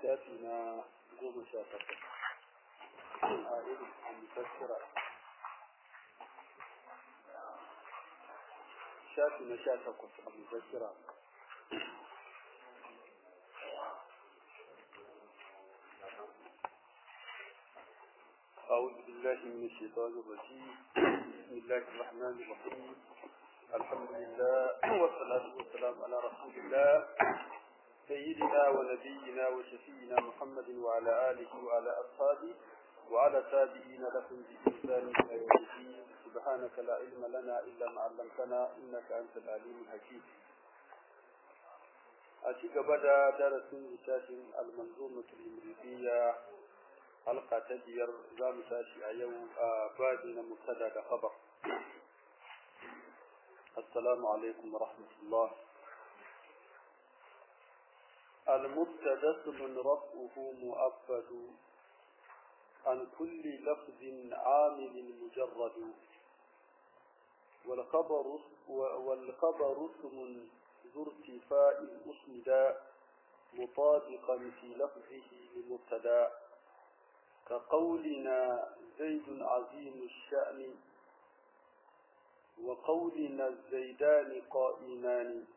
shafi na goma sha takwas a irin mufassira shafi na sha takwas a mufassira أعوذ بالله من الشيطان الرجيم بسم الله الرحمن الرحيم الحمد لله والصلاة والسلام على رسول الله سيدنا ونبينا وشفينا محمد وعلى آله وعلى أصحابه وعلى تابعين لهم بإحسان إلى يوم الدين سبحانك لا علم لنا إلا ما علمتنا إنك أنت العليم الحكيم أتيك بدا درس لتاشن المنظومة المريدية حلقة تجير زام تاشي أيو بادنا مبتدا خبر السلام عليكم ورحمة الله المبتدا اسم رفعه مؤبد عن كل لفظ عامل مجرد والخبر والخبر اسم ذو ارتفاع اسمدا مطابقا في لفظه لمبتدا كقولنا زيد عظيم الشأن وقولنا الزيدان قائمان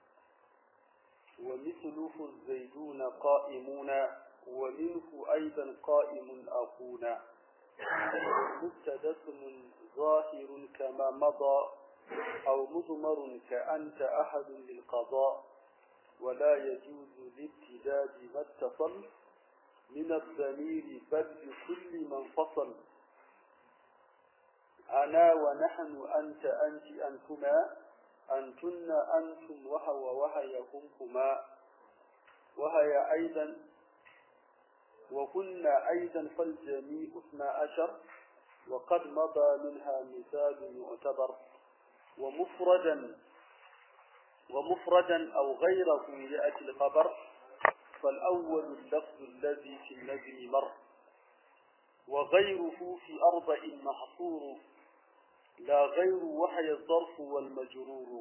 ومثله الزيدون قائمون ومنه أيضا قائم أخونا مبتدا اسم ظاهر كما مضى أو مضمر كأنت أحد للقضاء ولا يجوز الابتداد ما اتصل من الضمير بل بكل من فصل أنا ونحن أنت أنت أنتما أنتن أنتم وهو وهي همكما وهي أيضا وهن أيضا فالجميع اثنى عشر وقد مضى منها مثال يعتبر ومفردا ومفردا أو غيره يأتي الخبر فالأول اللفظ الذي في النجم مر وغيره في أربع محصور لا غير وحي الظرف والمجرور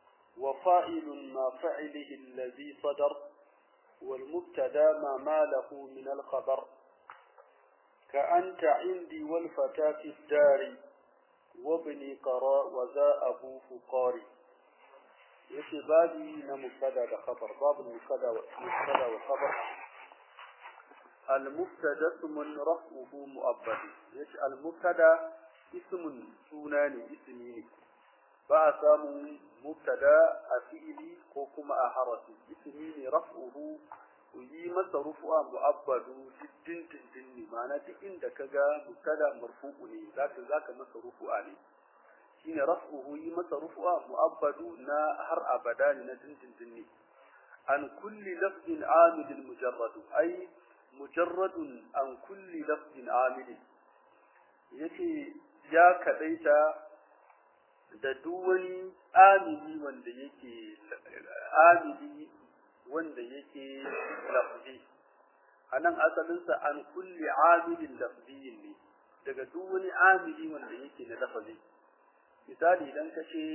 وفاعل ما فعله الذي صدر والمبتدا ما ماله من الخبر كأنت عندي والفتاة في الدار وابني قراء وذا أبوه قاري yake babi na mubtada da khabar babu mubtada wa mubtada wa khabar al mubtada ismun raf'uhu mu'abbad yace al mubtada ismun suna ne ismi ne ba a samu mubtada a fi'ili ko kuma a harafi ismi ne raf'uhu yi masa rufu'a mu'abbadu din din din ne ma'ana duk inda kaga mubtada marfu'u ne zaka zaka masa rufu'a ne shine raf'uhu yi masa rufu'a mu'abbadu na har abada ne na dindindin ne an kulli lafzin amilin mujarradu ai mujarradun an kulli lafzin amilin yace ya kadaita da duk wani amili wanda yake amili wanda yake lafzi anan asalinsa an kulli amilin lafziyin ne daga duk wani amili wanda yake na lafazi misali idan ka ce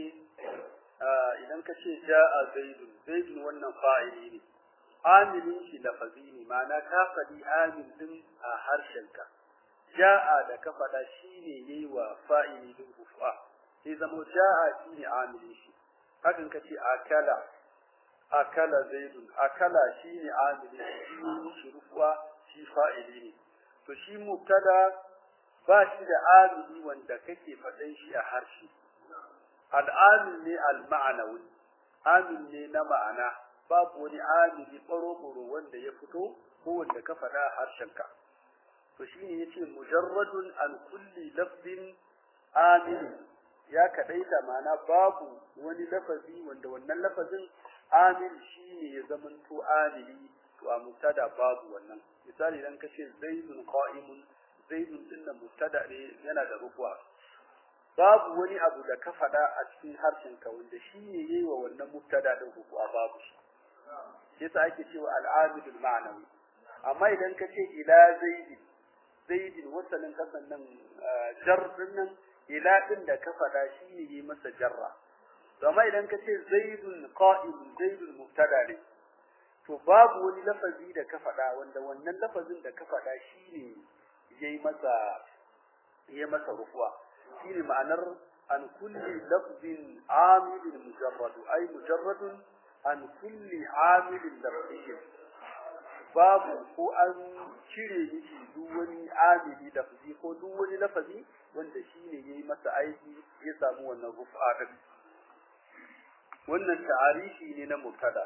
idan ka ce ja'a zaidun zaidun wannan fa'ili ne amilin shi lafazi ne ma'ana ka faɗi amil din a harshenka ja'a da ka faɗa shine yayi wa fa'ili din rufa sai zama ja'a shine amilin shi hakan ka ce akala akala zaidun akala shine amilin shi shi rufa shi fa'ili ne to shi mubtada ba shi da amili wanda kake faɗan shi a harshe al'amil ne al-ma'anawi amil ne na ma'ana babu wani amili ɓaro-ɓaro wanda ya fito ko wanda ka faɗa a harshenka to shine yace mujarradun an kulli lafzin amil ya kadaita ma'ana babu wani lafazi wanda wannan lafazin amil shine ya zamanto amili to a mubtada babu wannan misali idan kace zaidun qa'imun zaidun din nan mubtada ne yana da rufuwa babu wani abu da ka faɗa a cikin harshen ka wanda shi ne yayi wa wannan mubtada din rufuwa babu shi yasa ake cewa al-amidul ma'nawi amma idan ka ce ila zaidin zaidin wasalin kasan nan jar din nan ila din da ka faɗa shi ne yayi masa jarra amma idan ka ce zaidun qa'im zaidun mubtada ne to babu wani lafazi da ka faɗa wanda wannan lafazin da ka faɗa shine yayi masa yayi masa rufuwa shine ma'anar an kulli lafzin amilin mujarrad ay mujarradun an kulli amilin lafzin babu ko an cire miki duk wani amili lafzi ko duk wani lafazi wanda shine yayi masa aiki ya samu wannan rufa din wannan ta'arifi ne na mubtada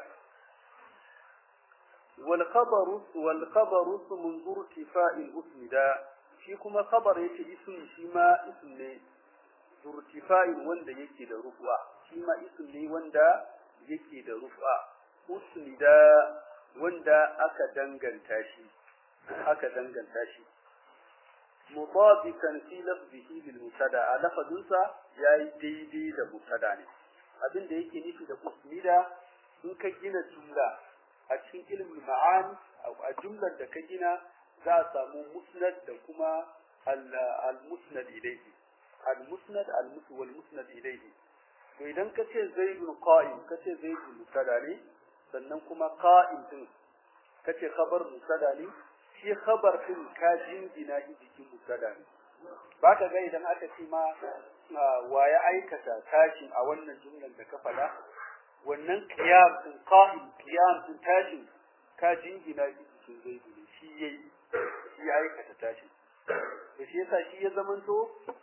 wal khabaru wal khabaru munzur tifa'il usmida shi kuma khabar yake ism shi ma ism ne zurtifa'in wanda yake da rufa shi ma ism ne wanda yake da rufa usmida wanda aka danganta shi aka danganta shi mutabikan fi lafzihi lil mutada a lafazunsa yayi daidai da mutada ne abin da yake nufi da usmida in ka gina jumla a cikin ilmin ma'ani a jumlar da ka gina za a samu musnad da kuma al-musnad ilayhi al-musnad al-musnad wal musnad ilayhi to idan ka ce zaidun qa'im ka ce zaidun mutada ne sannan kuma qa'im din kace khabar mutada ne shi khabar din ka jingina shi jikin mutada ne baka ga idan aka ce ma wa ya aikata tashin a wannan jumlan da ka faɗa wannan qiyam din qa'im qiyam din tashin ka jingina shi jikin zaidu ne shi yayi shi ya aikata tashin to shi yasa shi ya zamanto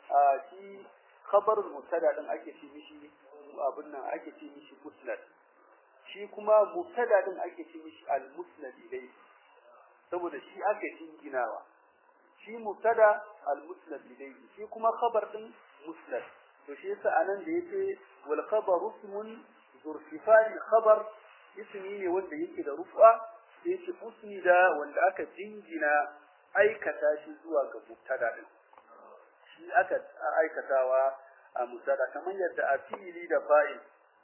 shi khabar mutada din ake ce mishi abin nan ake ce mishi musnad shi kuma mubtada din ake ce mishi al-musnad ilayhi saboda shi aka jinginawa shi mubtada al-musnad ilayhi shi kuma khabar din musnad to shi yasa anan da yake wal khabaru ismun zurfifani khabar ismi ne wanda yake da rufa sai yake usnida wanda aka jingina aikata shi zuwa ga mubtada din shi aka aikatawa a mubtada kamar yadda a fi'ili da fa'il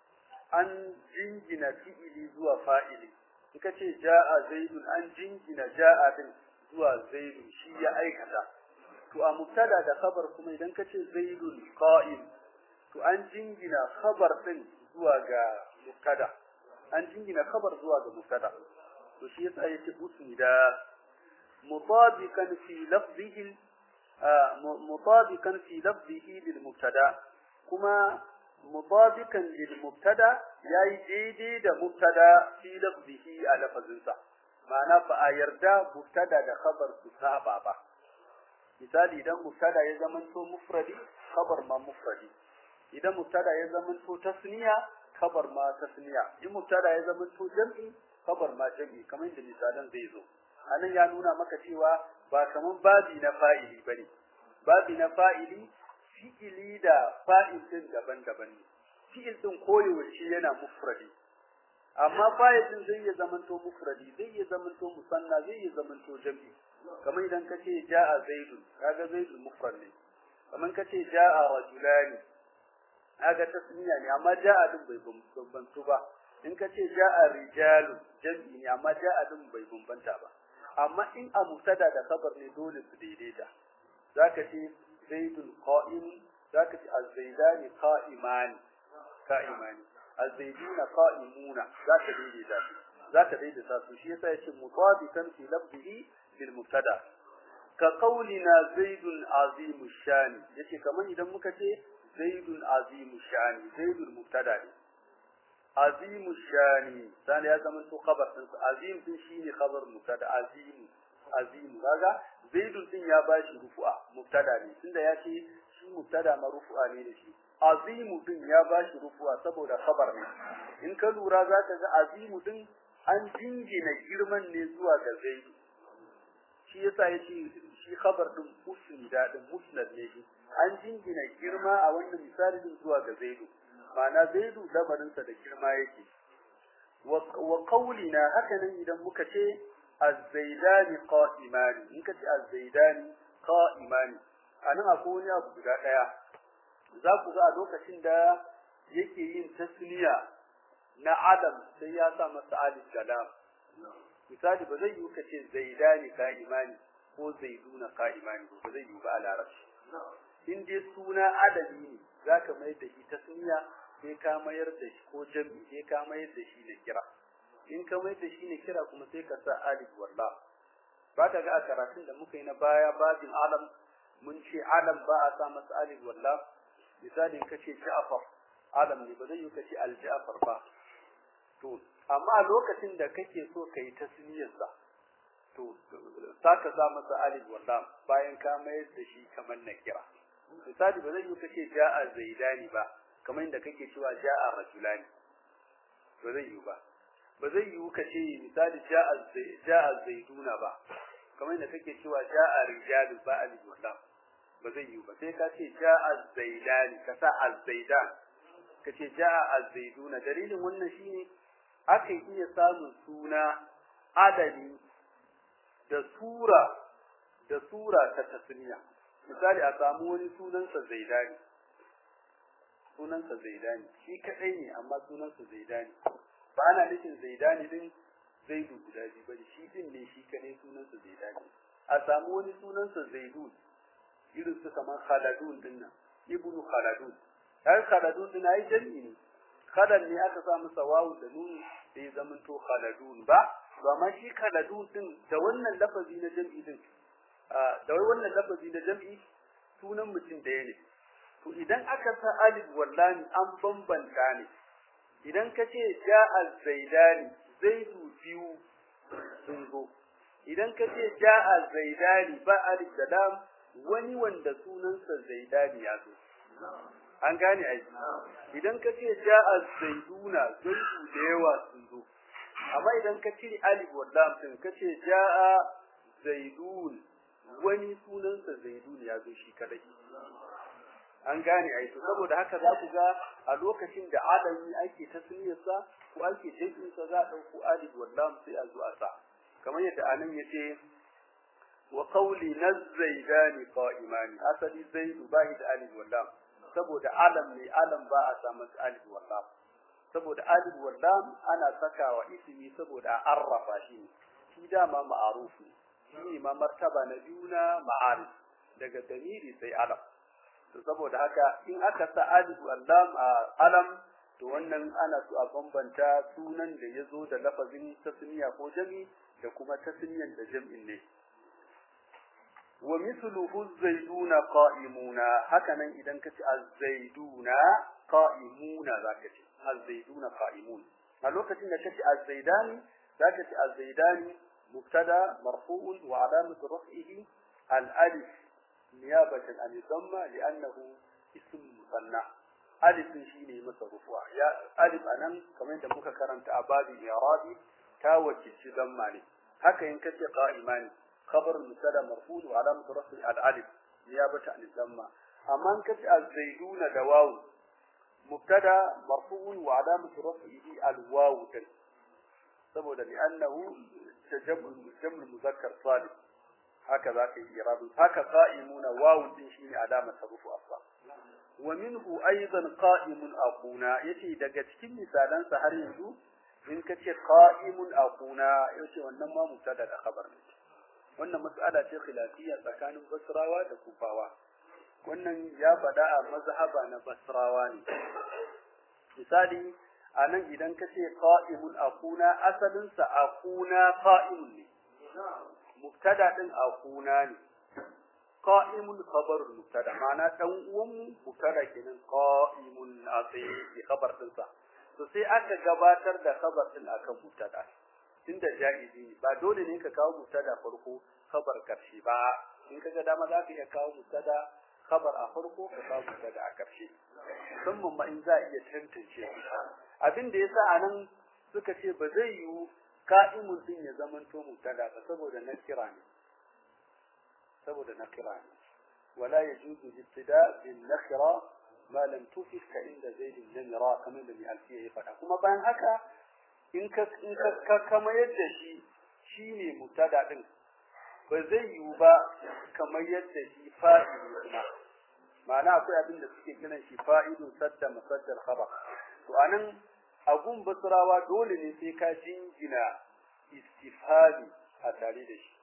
an jingina fi'ili zuwa fa'ili kika ce ja'a zaidun an jingina ja'a din zuwa zaidun shi ya aikata to a mubtada da khabar kuma idan ka ce zaidun qa'im to an jingina khabar din zuwa ga mubtada an jingina khabar zuwa ga mubtada to shi yasa yace usnida mutabiqan fi lafzihi mutabiqan fi lafzihi lil mubtada kuma mutabiqan lil mubtada yayi daidai da mubtada fi lafzihi a lafazinsa ma'ana ba a yarda mubtada da khabar su saba ba misali idan mubtada ya zamanto mufradi khabar ma mufradi idan mubtada ya zamanto tasniya khabar ma tasniya in mubtada ya zamanto jam'i khabar ma jam'i kamar da misalan zai zo anan ya nuna maka cewa ba kaman babi na fa'ili bane babi na fa'ili fi'ili da fa'il din daban-daban ne fi'il din koyaushe yana mufradi amma fa'il din zai iya zamanto mufradi zai iya zamanto musanna zai iya zamanto jam'i kamar idan ka ce ja'a zaidun kaga zaidun mufrad ne kamar ka ce ja'a rajulani kaga tasniya ne amma ja'a din bai bambantu ba in ka ce ja'a rijalun jam'i ne amma ja'a din bai bambanta ba amma in a mubtada da khabar ne dole su daidaita zaka ce zaidun qa'im zaka ce az-zaidani qa'iman qa'imani az-zaiduna qa'imuna zaka daidaita su zaka daidaita su shi yasa yace mutabikan fi lafzihi bil mubtada ka qaulina zaidun azimu shani yace kaman idan muka ce zaidun azimu shani zaidul mubtada ne azimu shani sani ya zama to khabar din azim din shine khabar mubtada azim azim kaga zaidun din ya bashi rufu'a mubtada ne tunda ya ce shi mubtada ma rufu'a ne da shi azimu din ya bashi rufu'a saboda khabar ne in ka lura zaka ga azimu din an jingina girman ne zuwa ga zaidu shi yasa yace shi khabar din usnida din musnad ne shi an jingina girma a wannan misali din zuwa ga zaidu ma'ana zaidu lamarinsa da girma yake wa qawlina haka nan idan muka ce az-zaidani qa'imani in ka ce az-zaidani qa'imani anan akwai wani abu guda daya za ku ga a lokacin da yake yin tasniya na adam sai ya sa masa alif kalam misali ba zai yi ka ce zaidani qa'imani ko zaiduna qa'imani ba zai yi ba a larabci in dai suna adami ne zaka mai da shi tasniya sai ka mayar da shi ko jami sai ka mayar da shi na kira in ka mai da shi ne kira kuma sai ka sa alif walla ba ka ga a karatun da muka yi na baya babin alam mun ce alam ba a sa masa alif walla misalin ka ce ja'far alam ne ba zai yi ka ce al-ja'far ba to amma lokacin da kake so ka yi tasniyarsa to saka sa masa alif walla bayan ka mayar da shi kamar na kira misali ba zai yi ka ce ja'a zaidani ba kamar inda kake cewa ja'a rajulani ba zai yi ba ba zai yi ka ce misali ja'a ja'a zaiduna ba kamar inda kake cewa ja'a rijalu ba alif walla ba zai yi ba sai ka ce ja'a zaidani ka sa az-zaidan ka ce ja'a az-zaiduna dalilin wannan shine aka iya samun suna adadi da sura da sura ta tasniya misali a samu wani sunansa zaidani sunansa zaidani shi kadai ne amma sunansa zaidani ba ana nufin zaidani din zaidu guda biyu bane shi din ne shi kadai sunansa zaidani a samu wani sunansa zaidun irin su kamar khaladun din nan ibnu khaladun kai khaladun din ai jami'i ne khalad ne aka sa masa wawu da nun da ya zama to khaladun ba to amma shi khaladun din da wannan lafazi na jami'i din da wannan lafazi na jami'i sunan mutum da ne to idan aka sa alif wallahi an bambanta ne idan ka ce ja'a zaidani zaidu biyu sun zo idan ka ce ja'a zaidani ba alif da lam wani wanda sunansa zaidani ya zo an gane ai idan ka ce ja'a zaiduna zaidu da yawa sun zo amma idan ka cire alif wa lam din ka ce ja'a zaidun wani sunansa zaidun ya zo shi kadai an gane ai to saboda haka za ku ga a lokacin da adami ake tasniyarsa ko ake jinsa za a dauko alif wa lam sai a zo a sa kamar yadda anan yace wa qawli nazaidani qa'imani asali zaidu bai da alif wa lam saboda alam ne alam ba a sa masa alif wa lam saboda alif wa lam ana sakawa ismi saboda a arrafa shi ne shi dama ma'arufu shi ne ma martaba na biyu na ma'arif daga damiri sai alam to saboda haka in aka sa alif wa lam a alam to wannan ana so a bambanta sunan da ya zo da lafazin tasniya ko jami da kuma tasniyan da jam'in ne wa mithluhu az-zayduna qa'imuna hakanan idan kace az-zayduna qa'imuna zaka ce az-zayduna qa'imun a lokacin da kace az-zaydani zaka ce az-zaydani mubtada marfu'un wa alamatu raf'ihi al-alif niyabatan an dhamma li'annahu ism musanna alif shine masa rufu'a ya alif anan kamar yadda muka karanta a babi i'rabi ta wakilci dhamma ne haka in kace qa'imani خبر المبتدا مرفوع وعلامه رفعه الالف نيابه عن الضمه اما ان كتب الزيدون دواو مبتدا مرفوع وعلامه رفعه الواو saboda li'annahu tajammu jammu muzakkar salih haka zaka yi irabi haka qa'imuna wawu din shine alama tarufu asla wa minhu aidan qa'imun aquna yace daga cikin misalan sa har yanzu in kace qa'imun aquna yace wannan ma mubtada da khabar ne wannan mas'ala ce khilafiyya tsakanin basrawa da kufawa wannan ya faɗa a mazhaba na basrawa ne misali anan idan ka ce qa'imun akuna asalin sa akuna qa'imun ne mubtada din akuna ne qa'imun khabar mubtada ma'ana dan uwan mu mubtada kenan qa'imun asai khabar din sa to sai aka gabatar da khabar din akan mubtada tunda jaizi ba dole ne ka kawo mubtada farko khabar karshe ba in kaga dama za ka iya kawo mubtada khabar a farko ka kawo mubtada a karshe musamman ma in za a iya tantance abin da yasa anan suka ce ba zai yiwu ka'imun din ya zama to mubtada ba saboda nakira ne saboda nakira ne wala yajuzu ibtida bin nakira ma lam tufid ka inda zaid namira kamar da mai alfiya ya faɗa kuma bayan haka in ka in ka kama yadda shi shine mubtada din ba zai yiwu ba kamar yadda shi fa'ili kuma ma'ana akwai abin da suke kiran shi fa'idun sadda musaddal khabar to anan agun basrawa dole ne sai ka jingina istifhami a tare da shi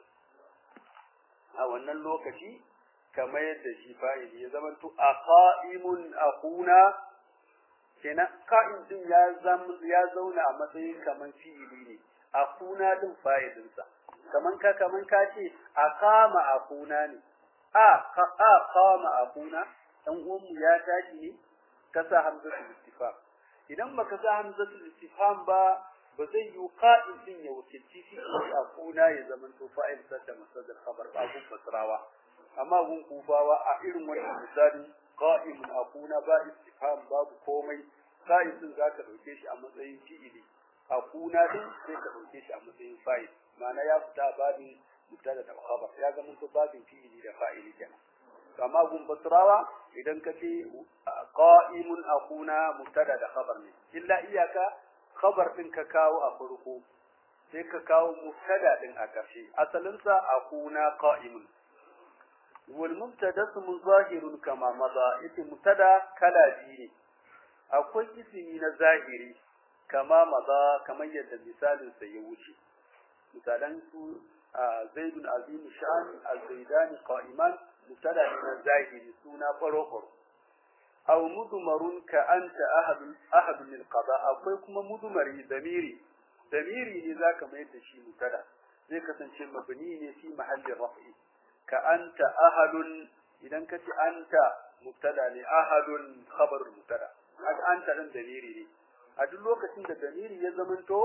a wannan lokaci kamar yadda shi fa'ili ya zama to aqaimun aquna kenan ka'in din ya zama ya zauna a matsayin kaman fi'ili ne akuna din fa'idinsa kaman ka kaman ka ce aqama akuna ne a ka a qama akuna dan uwanmu ya tashi ne ka sa hamzatul istifham idan baka sa hamzatul istifham ba ba zai yi qa'id din ya wakilci shi akuna ya zama to fa'il sadda masadar khabar ba gun basrawa amma gun kufawa a irin wannan misali qa'imun akuna ba istifham babu komai qa'id din zaka dauke shi a matsayin fi'ili akuna din sai ka dauke shi a matsayin fa'il ma'ana ya fita babin mubtada da khabar ya zama to babin fi'ili da fa'ili kenan amma gun basrawa idan ka ce qa'imun akuna mubtada da khabar ne illa iyaka khabar din ka kawo a farko sai ka kawo mubtada din a ƙarshe asalin sa akuna qa'imun wal mubtada ismun zahirun kama maza ita mubtada kala biyu ne akwai ismi na zahiri kama maza kamar yadda misalin sa ya wuce misalan su zaidun azim sha'an az-zaidani qa'iman mubtada na zahiri suna farko aw mudmarun ka anta ahad ahad min qada akwai kuma mudmari damiri damiri ne zaka mai da shi mutada zai kasance mabni ne fi mahalli raf'i ka anta ahadun idan kace anta mubtada ne ahadun khabar mubtada haka anta din damiri ne a duk lokacin da damiri ya zamanto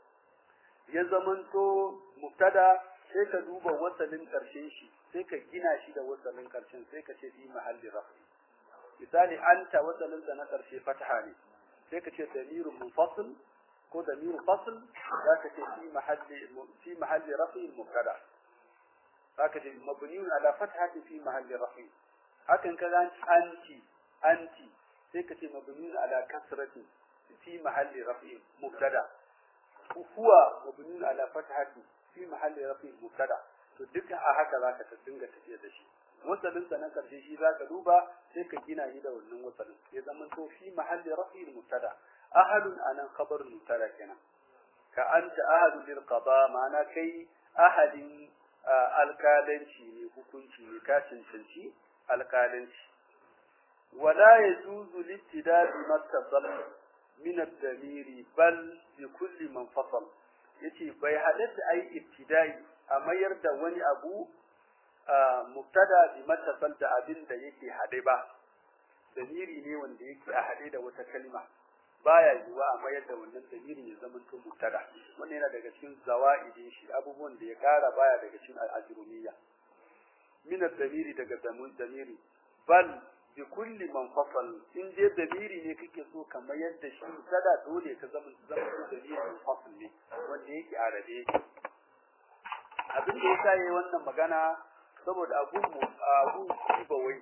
ya zamanto mubtada sai ka duba wasalin karshen shi sai ka gina shi da wasalin karshen sai ka ce fi mahalli raf'i misali anta wasalinsa na ƙarshe fataha ne sai ka ce damirun munfasil ko damiru fasl za ka ce fi mahalli fi mahalli rafi mubtada za ka ce mabniun ala fathati fi mahalli rafi hakan ka zan anti anti sai ka ce mabniun ala kasrati fi mahalli rafi mubtada huwa mabniun ala fathati fi mahalli rafi mubtada to duka a haka za ka dinga tafiya da shi wasalin sa na karshe shi zaka duba sai ka gina shi da wannan wasalin ya zama to fi mahalli rafi'il mubtada ahadun anan khabar mubtada kenan ka anta ahadun lil qada ma'ana kai ahadin alkalanci ne hukunci ne ka cancanci alkalanci wala yajuzu littida bi mattasal min ad-damiri bal bi kulli man fasal yace bai halatta ai ibtidai a mayar da wani abu mubtada bi mattasal da abin da yake hade ba damiri ne wanda yake a hade da wata kalma baya yiwa a mayar da wannan damiri ya zama to mubtada wannan yana daga cikin zawaidin shi abubuwan da ya kara baya daga cikin al-ajrumiyya min ad-damiri daga damiri bal bi kulli man fasal in dai damiri ne kake so ka mayar da shi mubtada dole ka zama zama damiri munfasil ne wanda yake a rabe yake abin da yasa yayi wannan magana saboda abun mu abun siba wai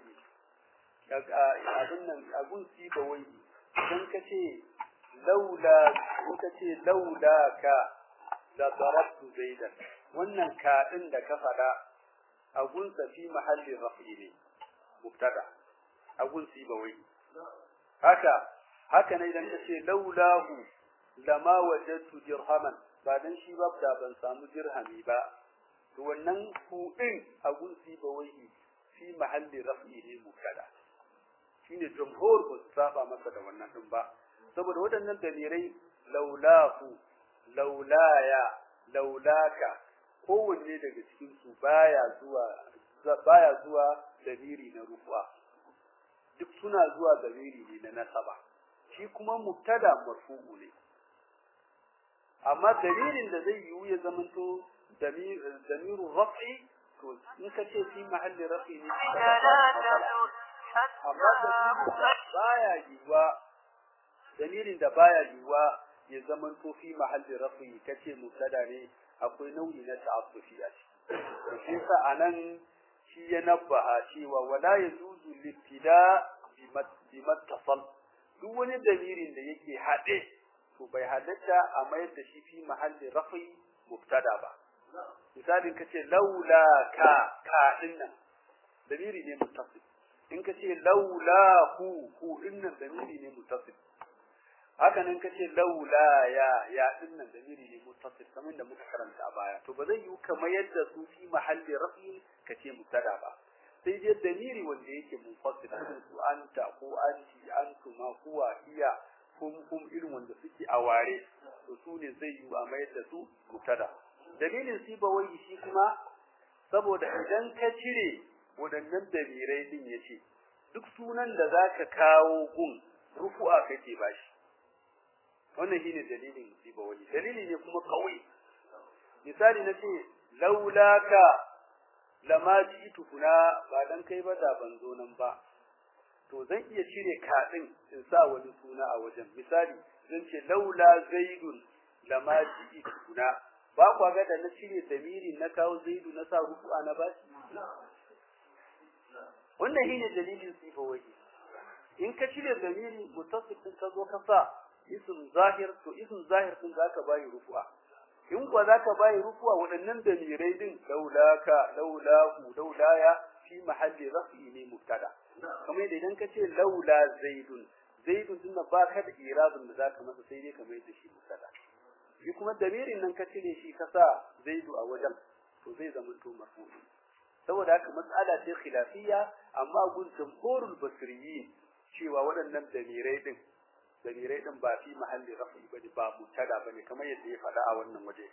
abin nan abun siba wai dan kace laula ko kace laula ka la darabtu zaidan wannan ka din da ka fada abun sa fi mahalli rafi ne mubtada abun siba wai haka haka ne idan kace laulahu lama wajadtu dirhaman ba dan shi ba da ban samu dirhami ba to wannan ku din abun siba wai fi mahalli rafi ne mubtada shine jumhur ba su saba masa da wannan din ba saboda waɗannan dalirai laulahu laulaya laulaka kowanne daga cikin su baya zuwa baya zuwa daliri na rufa duk suna zuwa daliri ne na nasaba shi kuma mubtada marfu'u ne amma dalilin da zai yiwu ya zamanto damiru raf'i to in ka ce fi mahalli raf'i ne amma da baya yiwa dalilin da baya yiwa ya zaman to fi mahalli rafi kace mubtada ne akwai nauyi na ta'assufi a ciki to shi yasa anan shi ya nabbaha cewa wala yajuzu libtida bi mattasal duk wani dalilin da yake hade to bai halatta a mayar da shi fi mahalli rafi mubtada ba misalin kace laula ka ka dinnan dalili ne muttasil in ka ce laula hu hu dinnan damiri ne muttasil haka nan ka ce laula ya ya dinnan damiri ne muttasil kamar da muka karanta a baya to ba zai yi kamar yadda su fi mahalli rafi ka ce mubtada ba sai dai damiri wanda yake munfasil irin su anta ko anti antuma huwa hiya hum hum irin wanda suke a ware to su ne zai yi a mayar da su mutada dalilin sibawai shi kuma saboda idan ka cire waɗannan dalirai din yace duk sunan da zaka kawo gun rufu'a kake bashi wannan shine dalilin sibawai dalili ne kuma kawai misali nace laulaka lama jitu kuna ba dan kai ba da ban zo nan ba to zan iya cire kaɗin in sa wani suna a wajen misali zan ce laula zaidun lama jitu kuna ba kwa ga da na cire damiri na kawo zaidu na sa rufu'a na bashi wannan shine dalilin sifa waje in ka cire damiri mutasil din ka zo ka sa ism zahir to ism zahir din zaka bayi rufu'a in kuwa zaka bayi rufu'a waɗannan damirai din laulaka laulahu laulaya fi mahalli rafi ne mubtada kamar da idan ka ce laula zaidun zaidun din ba ka da irabin da zaka masa sai dai kamar da shi mubtada shi kuma damirin nan ka cire shi ka sa zaidu a wajen to zai zama to marfu'i saboda haka mas'ala ce khilafiyya amma gun jamhurul basriyin cewa waɗannan damirai din damirai din ba fi mahalli rafi bane ba mutada bane kamar yadda ya faɗa a wannan waje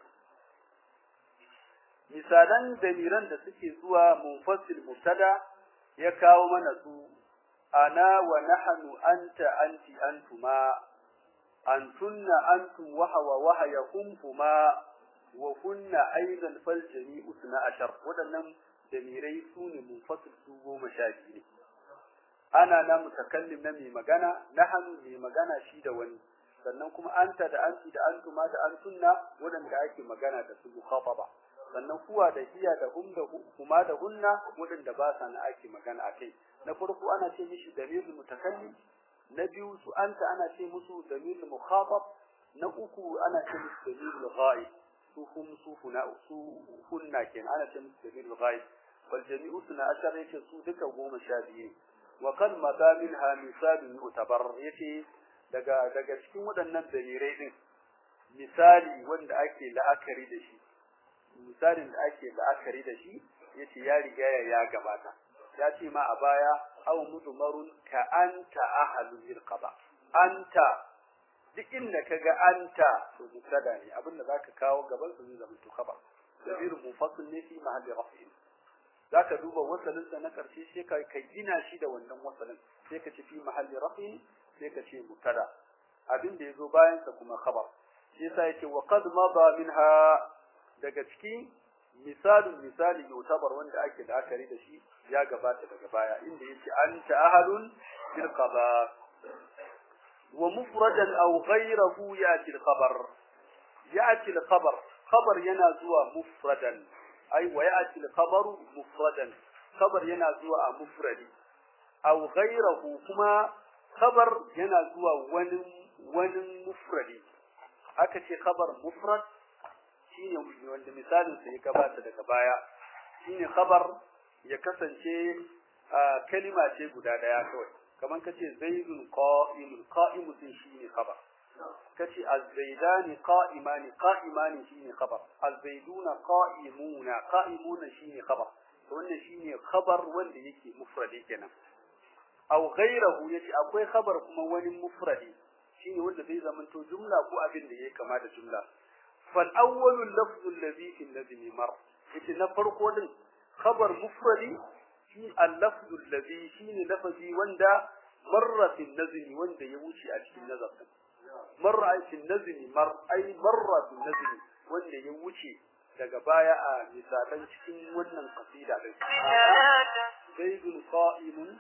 misalan damiran da suke zuwa munfasil mutada ya kawo mana su ana wa nahnu anta anti antuma antunna antum wa hawa wa hayakum kuma wa kunna aidan fal jami'u suna ashar waɗannan damirai su ne munfasil su goma sha biyu ne ana na mutakallim na mai magana nahnu mai magana shi da wani sannan kuma anta da anti da antuma da antunna waɗanda ake magana da su mukhataba sannan kuwa da hiya da hum da kuma da hunna waɗanda ba sa na ake magana akai na farko ana ce mishi damirul mutakallim na biyu su anta ana ce musu damirul mukhatab na uku ana ce musu damirul ghaib su hum su huna su hunna kenan ana ce musu damirul ghaib wal jami'u suna ashar yace su duka goma sha biyu wa kan mata minha misalun yutabar yace daga daga cikin waɗannan dalirai din misali wanda ake la'akari da shi misalin da ake la'akari da shi yace ya riga ya gabata ya ce ma a baya aw mudmarun ka anta ahlu zirqaba anta duk inda kaga anta to mubtada ne abinda zaka kawo gaban su zai zama to khabar dabir mufassil ne fi mahalli raf'in zaka duba wasalin sa na karshe sai ka ka gina shi da wannan wasalin sai ka ce fi mahalli raf'in sai ka ce mubtada abin da yazo bayan sa kuma khabar shi yasa yake wa qad mada minha daga cikin misalin misali yutabar wanda ake la'akari da shi ya gabata daga baya inda yake anta ahadun bil qada wa mufradan aw ghayruhu yati al khabar yati al khabar khabar yana zuwa mufradan ay wa yati al khabaru mufradan khabar yana zuwa a mufradi aw ghayruhu kuma khabar yana zuwa wani wani mufradi aka ce khabar mufrad shine wanda misalin sa ya gabata daga baya shine khabar ya kasance kalima ce guda daya kawai kaman kace zaidun qa'imun qa'imu din shine khabar kace az-zaidani qa'imani qa'imani shine khabar az-zaiduna qa'imuna qa'imuna shine khabar to wannan shine khabar wanda yake mufradi kenan aw ghayruhu yace akwai khabar kuma wani mufradi shine wanda zai zamanto jumla ko abin da yake kama da jumla فالأول اللفظ الذي في النظم مر إذا نفرق دين خبر مفردي في اللفظ الذي في لفظي وندا مر في النظم وندا يوشي أشي النظم مر في النظم مر أي مر في النظم وندا يوشي daga baya a misalan cikin wannan kasida din zaidun qa'imun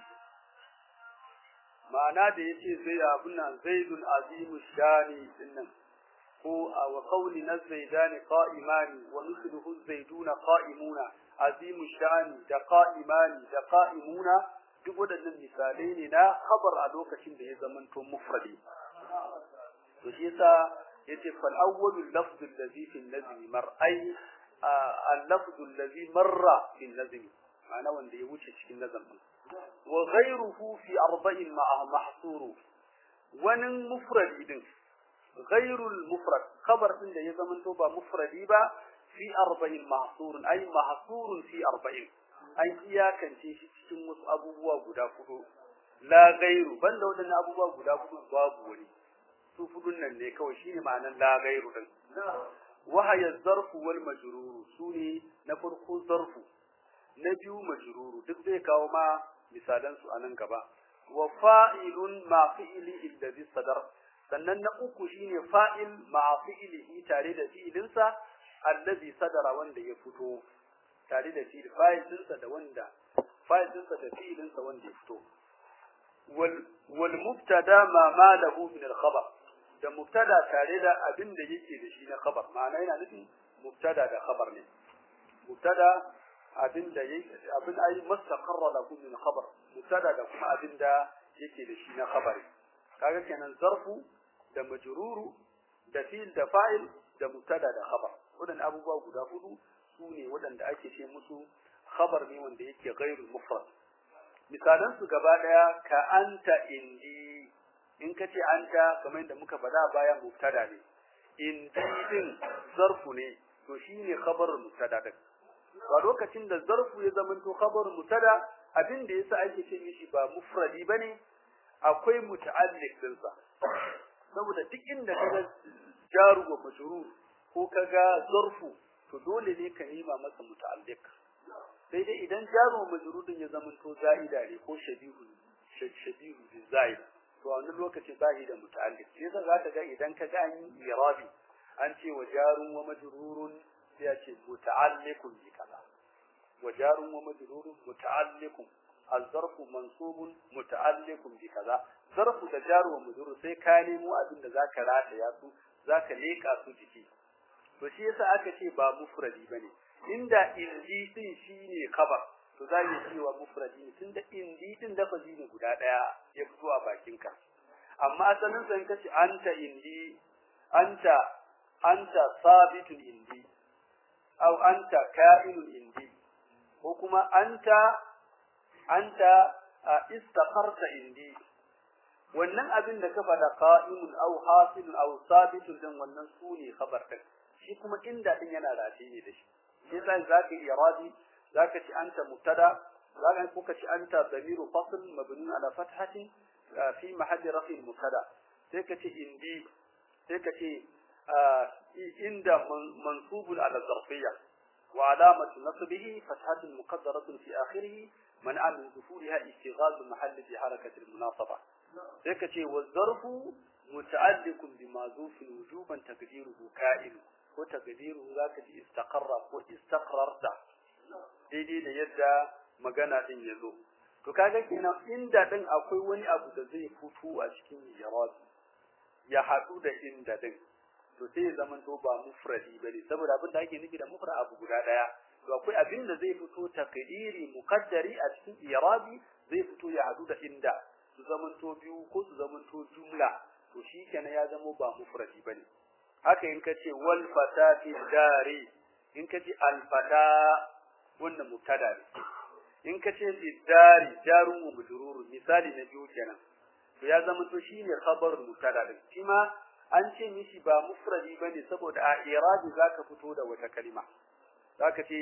ma'ana da yace zai abun nan zaidun azimu shani dinnan ko wa qawli nazaidani qa'imani wa mithluhu zaiduna qa'imuna azimu sha'ani da qa'imani da qa'imuna duk wadannan misalai ne na khabar a lokacin da ya zamanto mufradi to shi yasa yace fal awwalu lafdhu alladhi fi an-nazmi mar ay al-lafdhu alladhi marra fi an-nazmi ma'ana wanda ya wuce cikin nazamin wa ghayruhu fi arba'in ma'a mahsuru wani mufradi din غير المفرد خبر din da ya zamanto ba mufradi ba fi arba'in mahsurun ay mahsurun fi arba'in an iyakance shi cikin wasu abubuwa guda hudu la gairu banda wadannan abubuwa guda hudu babu wani su fudun nan ne kawai shine ma'anar la ghairu din wahaya zarfu wal majruru sune na farko zarfu na biyu majruru duk zai kawo ma misalan su anan gaba wa fa'ilun ma fi'li alladhi sadar sannan na uku shine fa'il ma fi'lihi tare da fi'ilinsa alladhi sadara wanda ya fito tare da fi'il fa'il dinsa da wanda fa'il dinsa da fi'ilinsa wanda ya fito wal wal mubtada ma ma lahu min al khabar da mubtada tare da abin da yake da shi na khabar ma'ana yana nufin mubtada da khabar ne mubtada abin da yake abin ayi mustaqarra lahu min khabar mubtada da kuma abin da yake da shi na khabari kaga kenan zarfu da majruru da fi'il da fa'il da mubtada da khabar wadannan abubuwa guda hudu su ne waɗanda ake ce musu khabar ne wanda yake ghairul mufrad misalan su gaba daya ka anta indi in ka ce anta kamar yadda muka faɗa baya mubtada ne indi din zarfu ne to shine khabarul mubtada din a lokacin da zarfu ya zama to khabarul mubtada abin da yasa ake ce mishi ba mufradi bane akwai muta'alliq din sa saboda duk inda kaga jaru wa majrur ko kaga zarfu to dole ne ka nima masa muta'alliq sai dai idan jaru wa majrur din ya zama to za'ida ne ko shabihu shabihu bi za'ida to a wannan lokaci ba da muta'alliq sai yasa zaka ga idan ka ga an yi irabi an ce wa jarun wa majrurun sai ya ce muta'alliqun bi kaza wa jarun wa majrurun muta'alliqun الظرف منصوب متعلق بكذا ظرف da jaru wa mujrur sai ka nemo abin da zaka rataya su zaka leka su jiki to shi yasa aka ce ba mufradi bane inda indi din shine khabar to za mu cewa mufradi ne tunda indi din lafazi ne guda daya ya fito a bakinka amma asalin san kace anta indi anta anta sabitun indi aw anta ka'inun indi ko kuma anta anta istaqarta indi wannan abin da ka faɗa qa'imun aw hasilun aw sabitun din wannan sune khabar din shi kuma inda din yana rafi ne da shi sai sai zaka yi iradi zaka ci anta mubtada zaka kuka ci anta damiru fasl mabni ala fathatin fi mahall rafi mubtada sai ka ci indi sai ka ce inda mansubun ala zarfiyya wa alamatu nasbihi fathatun muqaddaratun fi akhirih منع من ظهورها اشتغال المحل في حركة المناصبة سيكتي والظرف متعلق بمعذوف وجوبا تقديره كائن وتقديره ذاك استقر واستقررت daidai da yadda magana din ya zo to kaga kenan inda din akwai wani abu da zai fito a cikin jawab ya haɗu da inda din to sai ya zama to ba mufradi bane saboda abin da ake nufi da mufrad abu guda daya to akwai abin da zai fito takdiri muqaddari a cikin irabi zai fito ya hadu da inda su zaman to biyu ko su zaman to jumla to shikenan ya zama ba mufradi bane haka in kace wal fatati dari in kace al fata wannan mubtada ne in kace fi dari jarun wa majrur misali na biyu kenan to ya zama to shine khabar mubtada din shi ma an ce mishi ba mufradi bane saboda a irabi zaka fito da wata kalima zaka ce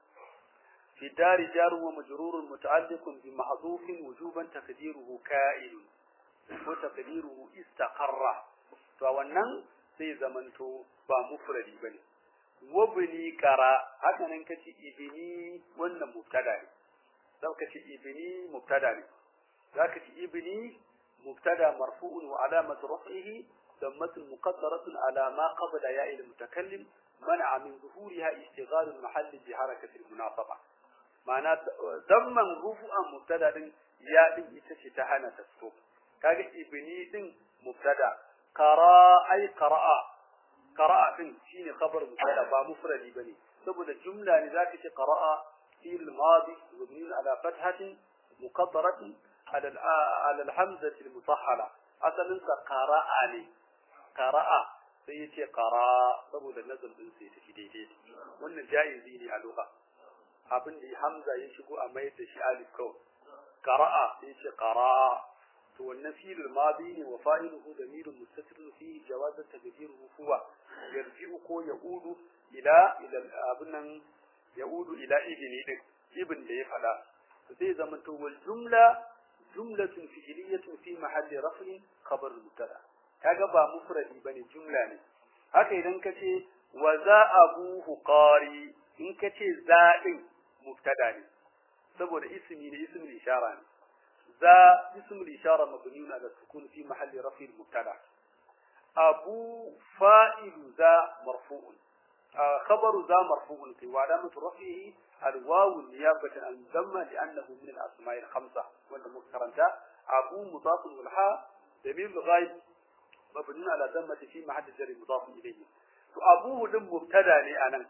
fi dari jar wa majrur muta'alliq bi mahdhuf wujuban taqdiruhu ka'in ko taqdiruhu istaqarra to wannan sai zamanto ba mufradi bane wabni qara haka nan kace ibni wannan mubtada ne zaka ce ibni mubtada ne zaka ce ibni mubtada marfu'un wa alamatu raf'ihi ضمة مقدرة على ما قبل ياء المتكلم منع من ظهورها اشتغال المحل بحركة المناصبة معنى ضمن رفعا مبتدا ياء ita ta hana ta fito kaga ibni din mubtada qara ay qara'a qara'a din shine khabar mubtada ba mufradi bane saboda jumla ne zaka ce qara'a fi'l madi mabni ala fathatin muqaddaratin ala ala al-hamzah al-mutahhala asalin sa qara'a ne qara'a sai yace qara saboda nazar din sai tafi daidai wannan jaizi ne a lugha abin da hamza ya shigo a mai da shi alif kawai qara'a sai yace qara to wannan fi'il madi ne wa fa'iluhu damirun mustatirun fihi jawaz taqdiruhu huwa yarji'u ko yaudu ila ila abunnan yaudu ila ibni din ibn da ya fada to sai zaman to wal jumla jumlatun fi'liyatun fi mahalli raf'in khabar mubtada kaga ba mufradi bane jumla ne haka idan ka ce wa za abuhu qari in ka ce za din mubtada ne saboda ismi ne ismul ishara ne za ismul ishara mabniun ala sukun fi mahalli raf'i mubtada abu fa'il za marfu'un خبر ذا مرفوع في وعلامة رفعه الواو نيابة عن الضمة لأنه من الأسماء الخمسة وأنت مذكرا أبو مضاف والحاء ضمير الغايب مبني على ضمة في محل جر مضاف إليه وأبوه دم مبتدا لي أنا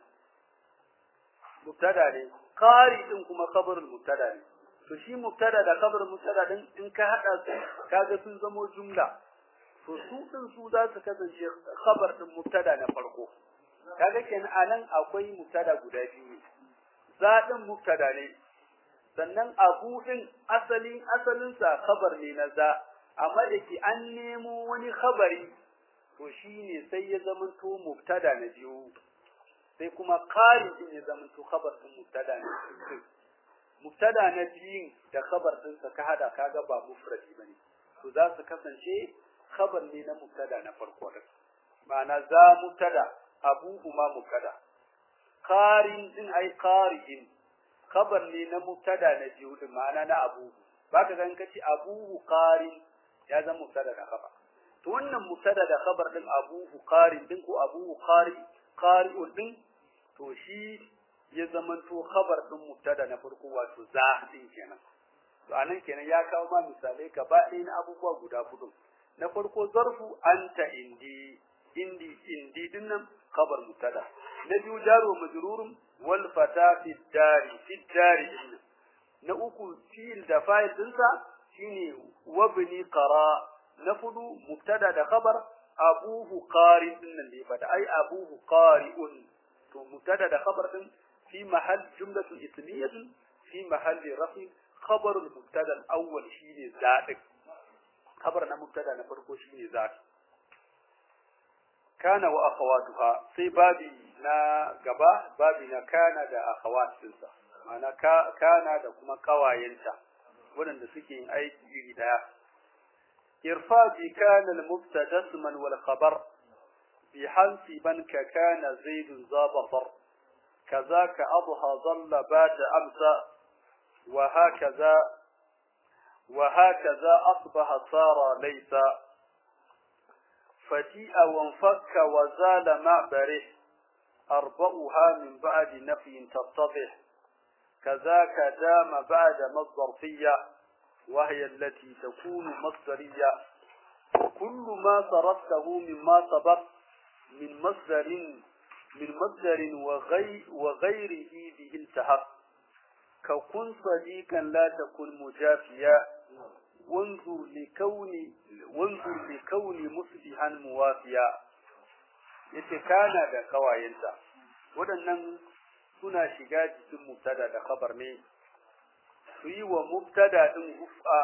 مبتدا لي قاري دم كما خبر المبتدا لي to shi mubtada da khabar mubtada din in ka hada su kaga sun zamo jumla to su din su za su kasance khabar din mubtada na farko kaga kenan anan akwai mubtada guda biyu zaɗin mubtada ne sannan abu din asalin asalin sa khabar ne na za amma da ke an nemo wani khabari to shine sai ya zama to mubtada na biyu sai kuma qari din ya zama to khabar din mubtada ne mubtada na biyun da khabar din sa ka hada kaga ba mufradi bane to za su kasance khabar ne na mubtada na farko din ma'ana za mubtada abuhuma mubtada qarin din ai qarin khabar ne na mubtada na biyu din ma'ana na abu baka ga kace abuhu qarin ya zama mubtada da khabar to wannan mubtada da khabar din abuhu qarin din ko abuhu qari qari'un din to shi ya zama to khabar din mubtada na farko wato za din kenan to anan kenan ya kawo ma misalai gaba ɗaya na abubuwa guda hudu na farko zarfu anta indi indi indi dinnan khabar mubtada na biyu jaru majrurun wal fata fi dari fi dari na uku fi'il da fa'il dinsa shine wabni qara na fudu mubtada da khabar abuhu qari dinnan ne fada ai abuhu qari'un to mubtada da khabar din fi mahall jumlatun ismiyatun fi mahalli rafi khabar al mubtada al awwal shine zaɗin khabar na mubtada na farko shine zaɗin kana wa akhawatuha sai babi na gaba babi na kana da akhawatinsa ma'ana kana da kuma kawayenta waɗanda suke yin aiki iri daya irfa bi kana al-mubtada isman wal khabar bi hansi ban ka kana zaid zabafar kazaka adha dhalla bata amsa wa hakaza wa hakaza asbaha sara laysa فتيء وانفك وزال معبره أربعها من بعد نفي تتضح كذاك دام بعد مصدرفية وهي التي تكون مصدرية كل ما صرفته مما سبق من مصدر من مصدر وغي وغيره به التحق ككن صديقا لا تكن مجافيا وانظر لكون وانظر لكون مصلحا موافيا yace kana da kawayenta waɗannan suna shiga cikin mubtada da khabar ne su yi wa mubtada din rufa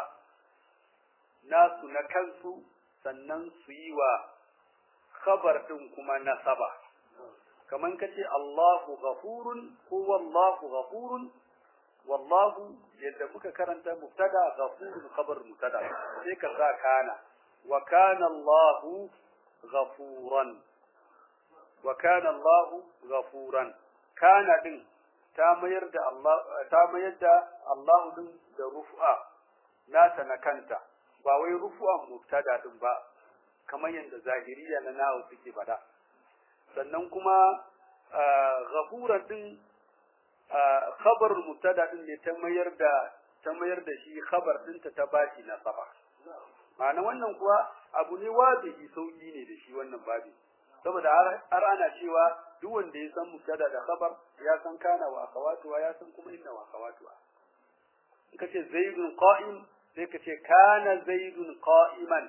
nasu na kansu sannan su yi wa khabar din kuma nasaba kaman kace Allahu ghafurun ko wallahu ghafurun wallahu yadda muka karanta mubtada ghafurun khabar mubtada sai ka sa kana wa kana Allahu ghafuran wa kana Allahu ghafuran kana din ta mayar da Allah ta mayar da Allah din da rufa nata na kanta ba wai rufa mubtada din ba kamar yadda zahiriya na nawo suke fada sannan kuma ghafuran din khabar mubtada din ne ta mayar da ta mayar da shi khabar dinta ta bashi na saba ma'ana wannan kuwa abu ne wajibi sauki ne da shi wannan babi saboda har ana cewa duk wanda ya san mubtada da khabar ya san kana wa akhawatuwa ya san kuma inna wa akhawatuwa in kace zaidun qa'im sai kace kana zaidun qa'iman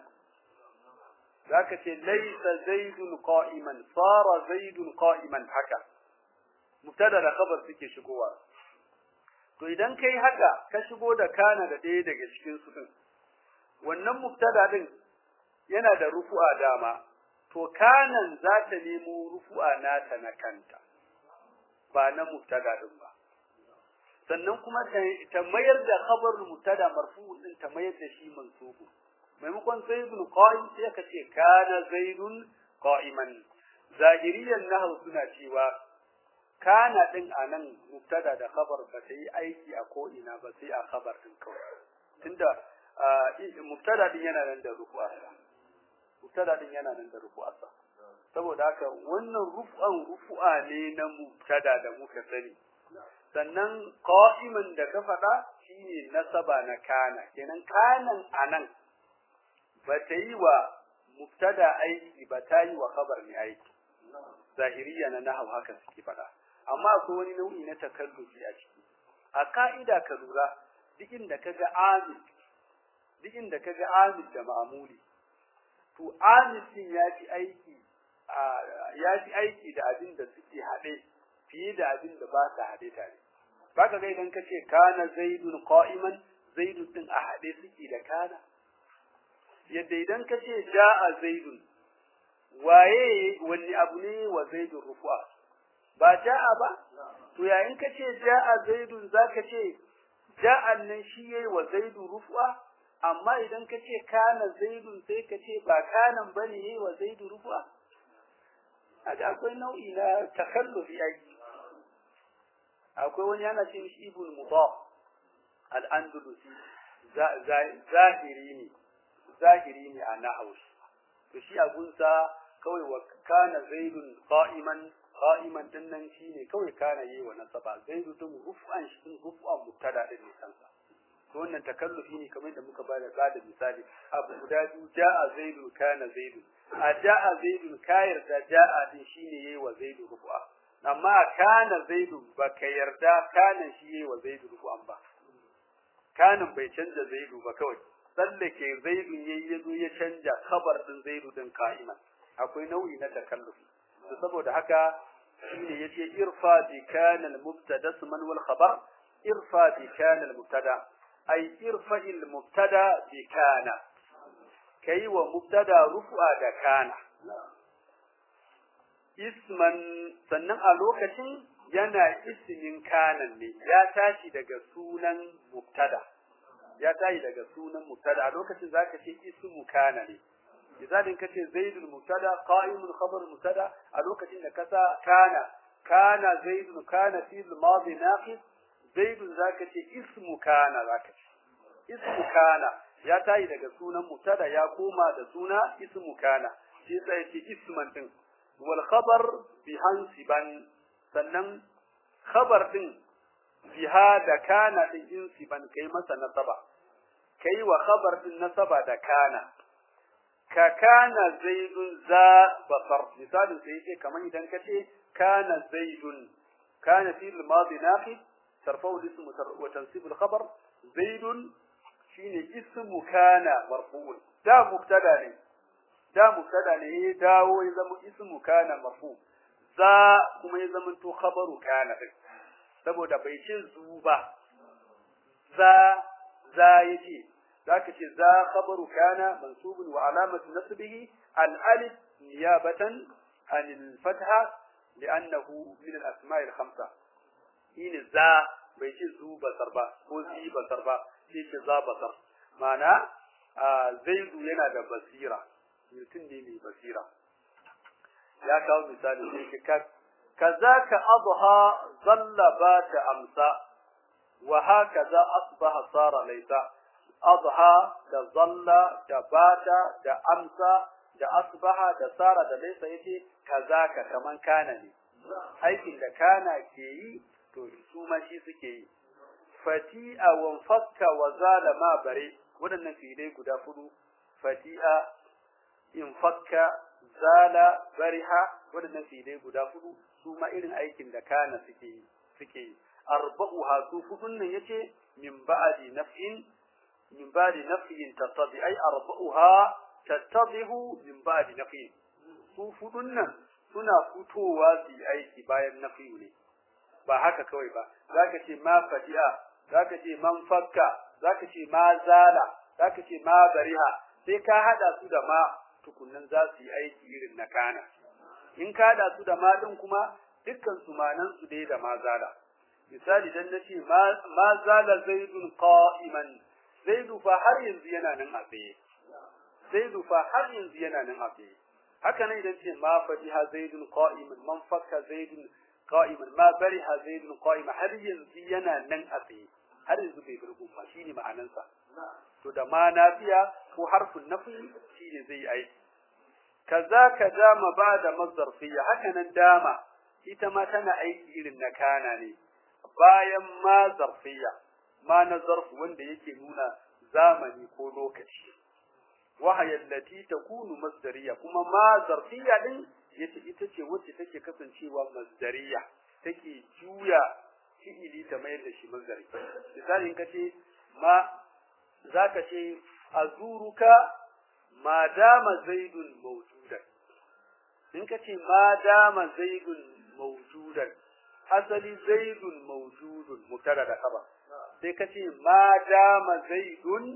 zaka ce laysa zaidun qa'iman sara zaidun qa'iman haka mubtada da khabar suke shigowa to idan kai haka ka shigo da kana da ɗaya daga cikin su din wannan mubtada din yana da rufu'a dama to kanan za ta nemo rufu'a nata na kanta ba na mubtada din ba sannan kuma ta mayar da khabar mubtada marfu din ta mayar da shi mansubu maimakon zaidun qa'im sai ka ce kana zaidun qa'iman zahiriyan nahwu suna cewa kana din anan mubtada da khabar ba ta yi aiki a ko ina ba sai a khabar din kawai tunda mubtada din yana nan da rufu'arsa mubtada din yana nan da rufu'arsa saboda haka wannan rufu'an rufu'a ne na mubtada da muka sani sannan qa'iman da ka faɗa shine nasaba na kana kenan kanan anan ba ta yi wa mubtada aiki ba ta yi wa khabar ne aiki zahiriya na nahau haka suke faɗa amma akwai wani nau'i na takallufi a ciki a ka'ida ka lura duk inda kaga amil duk inda kaga amil da ma'muli to amil din ya fi aiki ya fi aiki da abin da suke haɗe fiye da abin da ba su haɗe tare baka ga idan kace kana zaidun qa'iman zaidun din a haɗe suke da kana yadda idan kace ja'a zaidun waye wani abu ne wa zaidun rufu'a ba ja'a ba to yayin kace ja'a zaidun zaka ce ja'an nan shi yayi wa zaidun rufu'a amma idan kace kana zaidun sai kace ba kanan bane yayi wa zaidun rufu'a aga akwai nau'i na takallufi ai akwai wani yana ce mishi ibn mudaf al-andalusi zahiri ne zahiri ne a nahwu to shi abunsa kawai wa kana zaidun qa'iman qa'iman din nan shine kawai kana yi wa nasaba zaidu din ruf'an shi ruf'an mubtada din ne kansa to wannan takallufi ne kamar da muka bada bada misali abu guda biyu ja'a zaidu kana zaidu a ja'a zaidu kayar da ja'a din shine yayi wa zaidu rufu'a amma kana zaidu baka yarda kana shi yayi wa zaidu rufu'an ba kanin bai canja zaidu ba kawai tsallake zaidu yayi yazo ya canja khabar din zaidu din ka'iman akwai nau'i na takallufi to saboda haka shine yace irfa bi kana al mubtada man wal khabar irfa bi kana al mubtada ay irfa al mubtada bi kana kai wa mubtada rufu'a da kana isman sannan a lokacin yana ismin kanan ne ya tashi daga sunan mubtada ya tashi daga sunan mubtada a lokacin zaka ce ismu kana ne idan kace zaidul mubtada qa'imul khabar mubtada a lokacin da kasa kana kana zaidun kana fi'l madi naqis zaidun zaka ce ismu kana zaka ce ismu kana ya tayi daga sunan mubtada ya koma da suna ismu kana shi sai ce isman din wal khabar bi hansiban sannan khabar din biha da kana din insiban kai masa nasaba kai wa khabar din nasaba da kana ka kana zaidun za basar misalin sai yake kaman idan kace kana zaidun kana fi al-madi naqid tarfa'u al-ism wa tansib al-khabar zaidun shine ismu kana marfu'un da mubtada ne da mubtada ne ya dawo ya zama ismu kana marfu za kuma ya zama to khabaru kana din saboda bai ce zu ba za za yace ذاك ذا خبر كان منصوب وعلامة نصبه الألف نيابة عن الفتحة لأنه من الأسماء الخمسة إن ذا بيتي ذو بصر با ko zi basar ba sai ce za basar ma'ana zaidu yana da basira mutum ne mai basira ya kawo misali sai ce kazaka adha zalla ba ta amsa wa hakaza asbaha sara laysa adha da zalla da bata da amsa da asbaha da sara da laysa yace kazaka kaman kana ne aikin da kana ke yi to su ma shi suke yi fati'a wa fakka wa zala ma bare waɗannan fi'ilai guda fudu fati'a in fakka zala bariha waɗannan fi'ilai guda fudu su ma irin aikin da kana suke yi suke yi arba'uha su fudun nan yace min ba'di naf'in min ba'di naf'in tattabi ay arba'uha tattabihu min ba'di naf'in su fudun nan suna fitowa su yi aiki bayan nafi'u ne ba haka kawai ba zaka ce ma fati'a zaka ce man fakka zaka ce ma zala zaka ce ma bariha sai ka hada su da ma tukunnan za su yi aiki irin na kana in ka hada su da ma din kuma dukkan su manan su dai da ma zala misali dan nace ma ma zala zaidun qa'iman zaidu fa har yanzu yana nan a tsaye zaidu fa har yanzu yana nan a tsaye haka nan idan ce ma fadiha zaidun qa'iman man fakka zaidun qa'iman ma bariha zaidun qa'iman har yanzu yana nan a tsaye har yanzu bai bar gumma shine ma'anansa to da ma nafiya ko harfin nafi shine zai aiki kaza ka dama ba da mazarfiya haka nan dama ita ma tana aiki irin na kana ne bayan ma zarfiya ma na zarfu wanda yake nuna zamani ko lokaci wahaya allati takunu masdariya kuma ma zarfiya din yace ita ce wacce take kasancewa masdariya take juya fi'ili ta mayar da shi masdari misali in kace ma zaka ce azuruka ma dama zaidun mawjudan in kace ma dama zaidun mawjudan asali zaidun mawjudun mubtada da khabar sai kace ma dama zaidun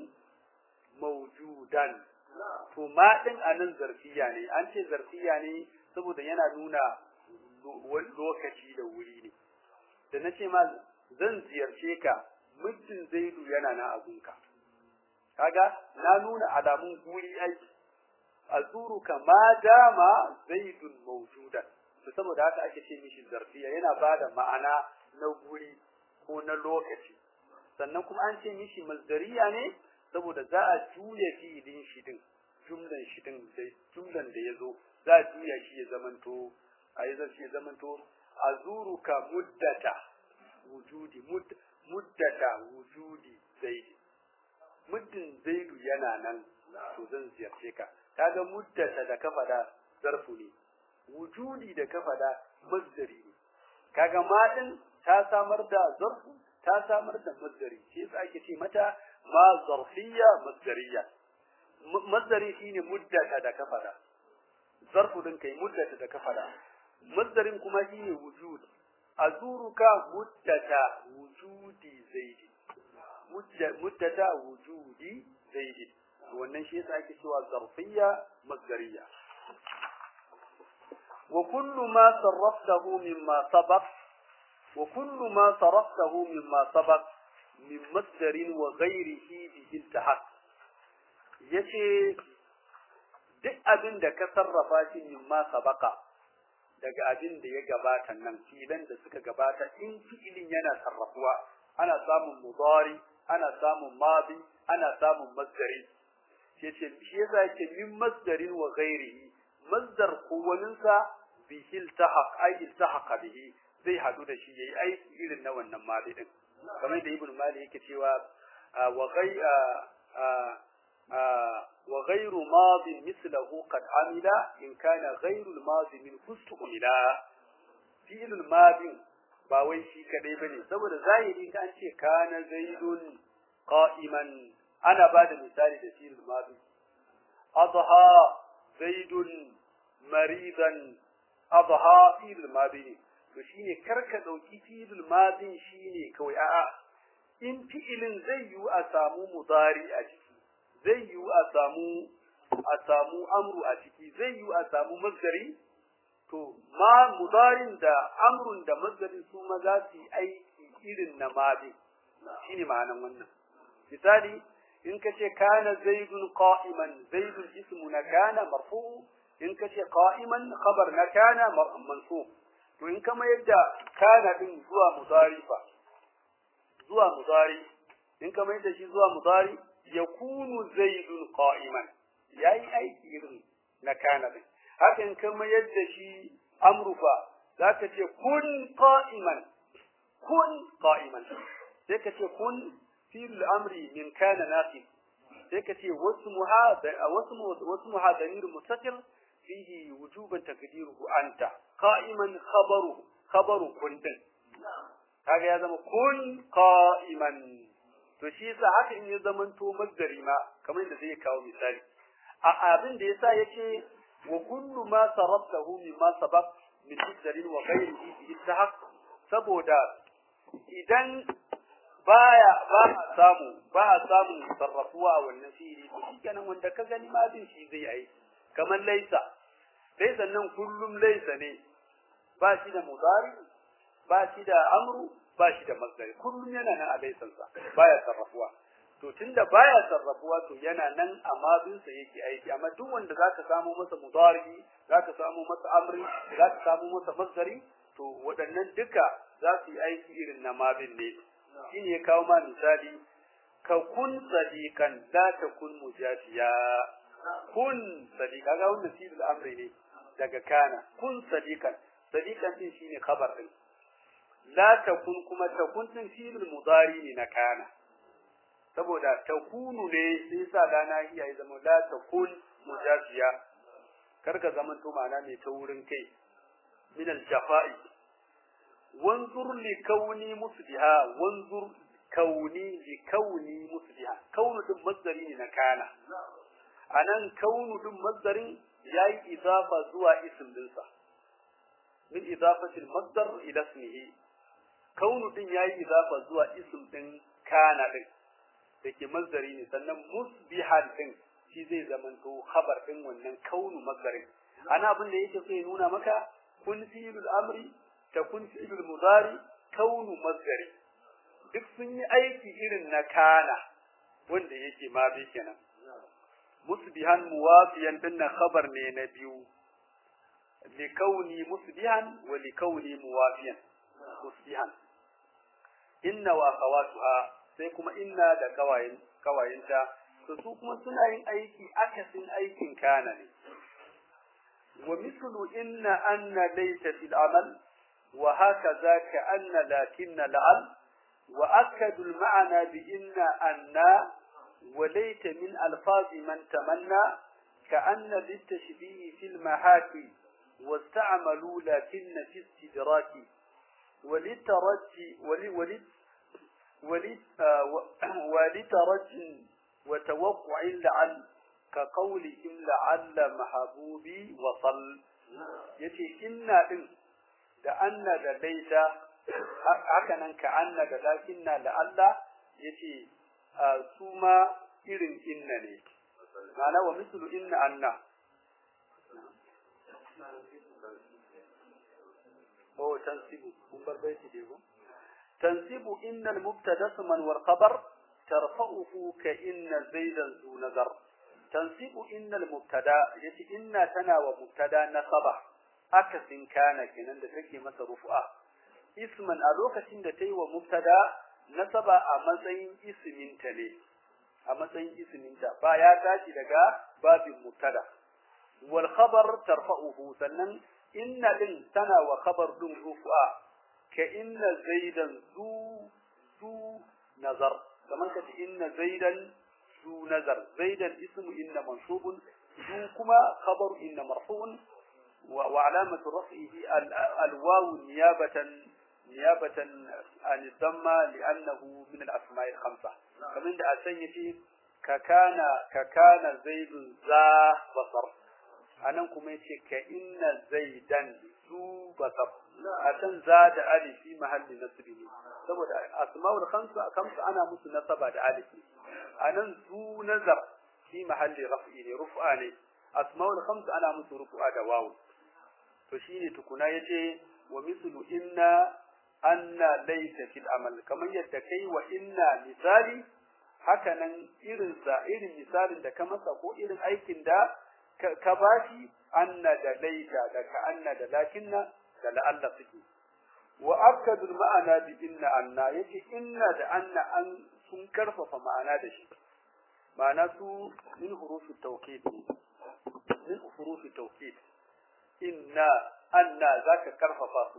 mawjudan to ma din anan zarfiya ne an ce zarfiya ne saboda yana nuna lokaci da wuri ne da nace ma zan ziyarce ka muddin zaidu yana na abunka kaga na nuna alamun guri aiki azuruka ma dama zaidun mawjudan to saboda haka ake ce mishi zarfiya yana bada ma'ana na guri ko na lokaci sannan kuma an ce mishi masdariya ne saboda za a juya fi'ilin shi din jumlan shi din da jumlan da yazo za a juya shi ya zamanto a yi zai ya zamanto azuruka muddata wujudi muddata wujudi zaidi muddin zaidu yana nan to zan ziyarce ka kaga muddata da kafa da zarfu ne wujudi da kafa da masdari ne kaga ma din ta samar da zarfu ta samar da masdari shi yasa ake ce mata ma zarfiyya masdariya masdari shine muddata da kafa da zarfu din kai muddata da kafa da masdarin kuma shine wujud azuruka muddata wujudi zaidi muddata wujudi zaidi wannan shi yasa ake cewa zarfiyya masdariya وكل ما صرفته مما سبق وكل ما صرفته مما سبق من مصدر وغيره به التحق yace duk abin da ka sarrafa shi mimma sabaka daga abin da ya gabata nan filan da suka gabata in fi'ilin yana sarrafuwa ana samun mudari ana samun madi ana samun masdari yace shi yasa yake min masdarin wa ghairihi masdar kowaninsa bihi iltahaq ay iltahaqa bihi zai hadu da shi yayi aiki irin na wannan mali din kamar da ibn mali yake cewa wa ghai wa ghayru madi mithluhu qad amila in kana ghayru al-madi min ustumila fi'l al-madi ba wai shi kadai bane saboda zahiri kan ce kana zaidun qa'iman ana bada misali da fi'l al-madi adha zaidun maridan adha fi'il madi to shine karka dauki fi'il madi shine kawai a'a in fi'ilin zai yi a samu mudari a ciki zai yi a samu a samu amru a ciki zai yi a samu masdari to ma mudarin da amrun da masdarin su ma za su yi aiki irin na madi shine ma'anan wannan misali in kace kana zaidun qa'iman zaidun ismu na kana marfu in kace qa'iman khabar na kana mansub to in kama yadda kana din zuwa mudari fa zuwa mudari in kama yadda shi zuwa mudari yakunu zaidun qa'iman yayi aiki irin na kana din haka in kama yadda shi amru fa zaka ce kun qa'iman kun qa'iman sai ka ce kun fil amri min kana naqib sai ka ce wasmuha wasmu wasmuha damir mustaqil fihi wujuban takdiruhu anta qa'iman khabaru khabaru kuntin kaga ya zama kun qa'iman to shi yasa haka in ya zaman to masdari ma kamar yadda zai kawo misali a abin da yasa yace wa kullu ma saraftahu mimma sabaq min masdarin wa ghayrihi bi ittihaq saboda idan baya ba a samu ba a samun sarrafuwa a wannan fi'ili to shikenan wanda ka gani ma bin shi zai yi kamar laisa laisa nan kullum laisa ne ba shi da mudari ba shi da amru ba shi da masdari kullum yana nan a laisan sa baya sarrafuwa to tunda baya sarrafuwa to yana nan a mabinsa yake aiki amma duk wanda zaka samu masa mudari zaka samu masa amri zaka samu masa masdari to waɗannan duka za su yi aiki irin na mabin ne shine ya kawo ma misali ka kun sadiqan la takun mujafiya kun sadiqa ga wannan fi'il amri ne daga kana kun sadiqan sadiqan din shine khabar din la takun kuma takun din fi'il mudari ne na kana saboda takunu ne sai sa dana iya ya zama la takun mujafiya karka zaman to ma'ana mai ta wurin kai min al-jafa'i wanzur li kauni musbiha wanzur kauni li kauni musbiha kaunu din masdari ne na kana anan kaunu din masdarin yayi idafa zuwa ism dinsa min idafati al-masdar ila ismihi kaunu din yayi idafa zuwa ism din kana din dake masdari ne sannan musbihan din shi zai zamanto khabar din wannan kaunu masdarin ana abin da yake so ya nuna maka kun fi'lul amri takun fi'lul mudari kaunu masdari duk sun yi aiki irin na kana wanda yake ma bi kenan musbihan muwafiyan dinnan khabar ne na biyu li kauni musbihan wa li kauni muwafiyan musbihan inna wa akhawatuha sai kuma inna da kawayin kawayinta to su kuma suna yin aiki akasin aikin kana ne wa mithlu inna anna laysa fil amal wa hakaza ka anna lakinna la'al wa akadu al ma'na bi inna anna wa layta min alfaz man tamanna ka anna litashbih fil mahaki واستعملوا لكن في استدراك ولترجي ولت ولترج وتوقع لعل كقولهم لعل محبوبي وصل yace inna din da anna da laita haka nan ka anna da lakinna da Allah yace su ma irin inna ne ma'ana wa mislu inna anna oh tansibu kun bar baiti dai ko تنسب إن المبتدا اسما والخبر ترفعه كإن زيدا ذو نظر تنسب إن المبتدا يتي إن تنا ومبتدا نصبه akasin kana kenan da take masa rufu'a isman a lokacin da ta yi wa mubtada nasaba a matsayin isminta ne a matsayin isminta ba ya tashi daga babin mubtada wal khabar tarfa'uhu sannan inna din tana wa khabar din rufu'a ka inna zaidan zu zu nazar kamar ka inna zaidan zu nazar zaidan ismu inna mansubun zu kuma khabar inna marfu'un وعلامة رفعه الواو نيابة نيابة عن الضمة لأنه من الأسماء الخمسة فمن ده أسيتي ككان ككان زيد ذا بصر أنا كم يتي كإن زيدا ذو بصر أتن زاد ألف في محل نصبه saboda asma'ul khamsa khamsa ana musu nasaba da alif anan zu nazar fi mahalli raf'i ne rufa ne asma'ul khamsa ana musu rufa da wawu to shine tukuna yace wa mislu inna anna laysa fil amal kamar yadda kai wa inna misali haka nan irin sa irin misalin da ka masa ko irin aikin da ka bashi anna da laysa da ka anna da lakinna da la'alla suke wa akadu ma'ana bi inna anna yace inna da anna an sun karfafa ma'ana da shi ma'ana su min hurufi tawkid min hurufi tawkid inna anna zaka karfafa su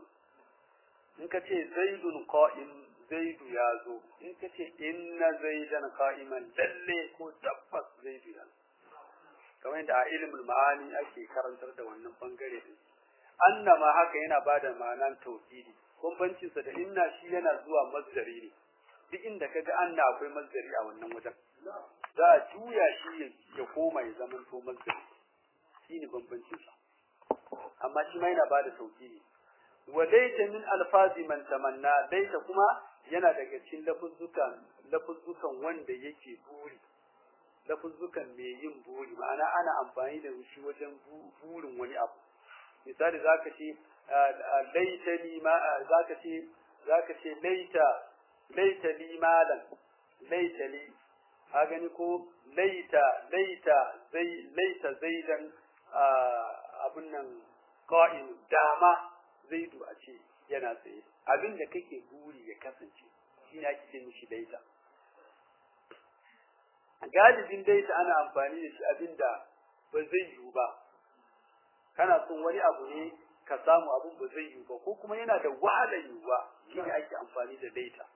in ka ce zaidun qa'im zaidu ya zo in ka ce inna zaidan qa'iman lalle ko tabbas zaidu ya kamar yadda a ilimin ma'ani ake karantar da wannan bangare din anna ma haka yana bada ma'anan tauhidi bambancin sa da inna shi yana zuwa mazdari ne duk inda kaga anna akwai mazdari a wannan wajen za a juya shi ya koma ya zama to mazdari shine bambancin sa amma shi ma yana bada sauki ne wa laita min alfazi man tamanna laita kuma yana daga cikin lafuzzukan lafuzzukan wanda yake buri lafuzzukan mai yin buri ma'ana ana amfani da shi wajen burin wani abu misali zaka ce laita li ma zaka ce zaka ce laita laita li malan laita li ka gani ko laita laita zai laita zaidan abin nan qa'im dama zaidu a ce yana tsaye abin da kake buri ya kasance shi ne ake ce mishi laita galibin daita ana amfani da shi abin da ba zai yiwu ba kana son wani abu ne ka samu abin ba zai yiwu ba ko kuma yana da wahalar yiwuwa shi ne ake amfani da daita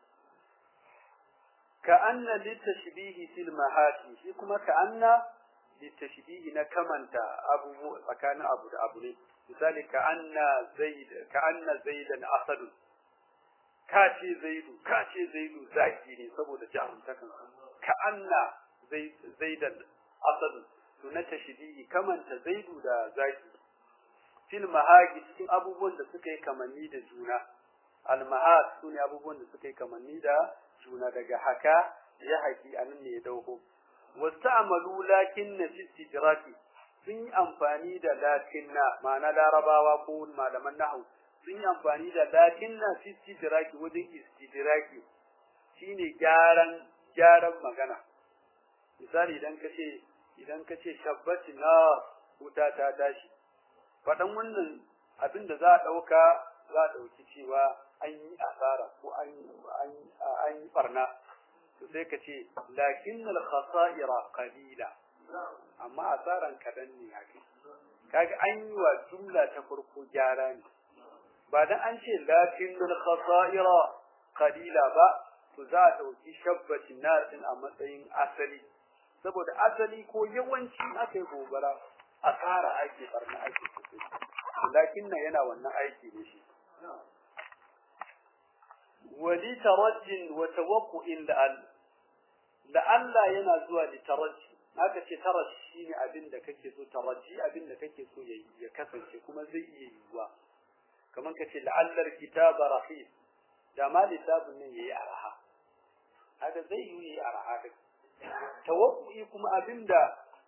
ka anna litashbihi fil mahati shi kuma ka anna litashbihi na kamanta abu tsakanin abu da abu ne misali ka anna zaid ka anna zaidan asad ka ce zaidu ka ce zaidu zaki ne saboda jarumtakan ka anna zaidan asad to na tashbihi kamanta zaidu da zaki fil mahaqi cikin abubuwan da suka yi kamanni da juna al mahaq sune abubuwan da suka yi kamanni da juna daga haka ya haki anan ne ya dauko wasta'malu lakin na fi istidraki sun yi amfani da lakin na ma'ana larabawa ko malaman nahwu sun yi amfani da lakin na fi istidraki wajen istidraki shine gyaran gyaran magana misali idan kace idan kace shabbati na wuta ta tashi fadan wannan abin da za a dauka za a dauki cewa an yi asara ko an an yi barna to sai ka ce lakin al khasa'ira qalila amma asaran kadan ne haka kaga an yi wa jumla ta farko gyara ne ba dan an ce lakin al khasa'ira qalila ba to za a dauki shabbatin nar din a matsayin asali saboda asali ko yawanci aka yi gobara asara ake barna ake lakin nan yana wannan aiki ne shi wali tarajjin wa tawaqqu'in la'al la'alla yana zuwa li tarajji haka ce tarajji shine abin da kake so tarajji abin da kake so ya ya kasance kuma zai iya yiwuwa kamar kace la'allar kitaba rahim da ma littafin nan yayi araha haka zai yi yayi araha da tawaqqu'i kuma abinda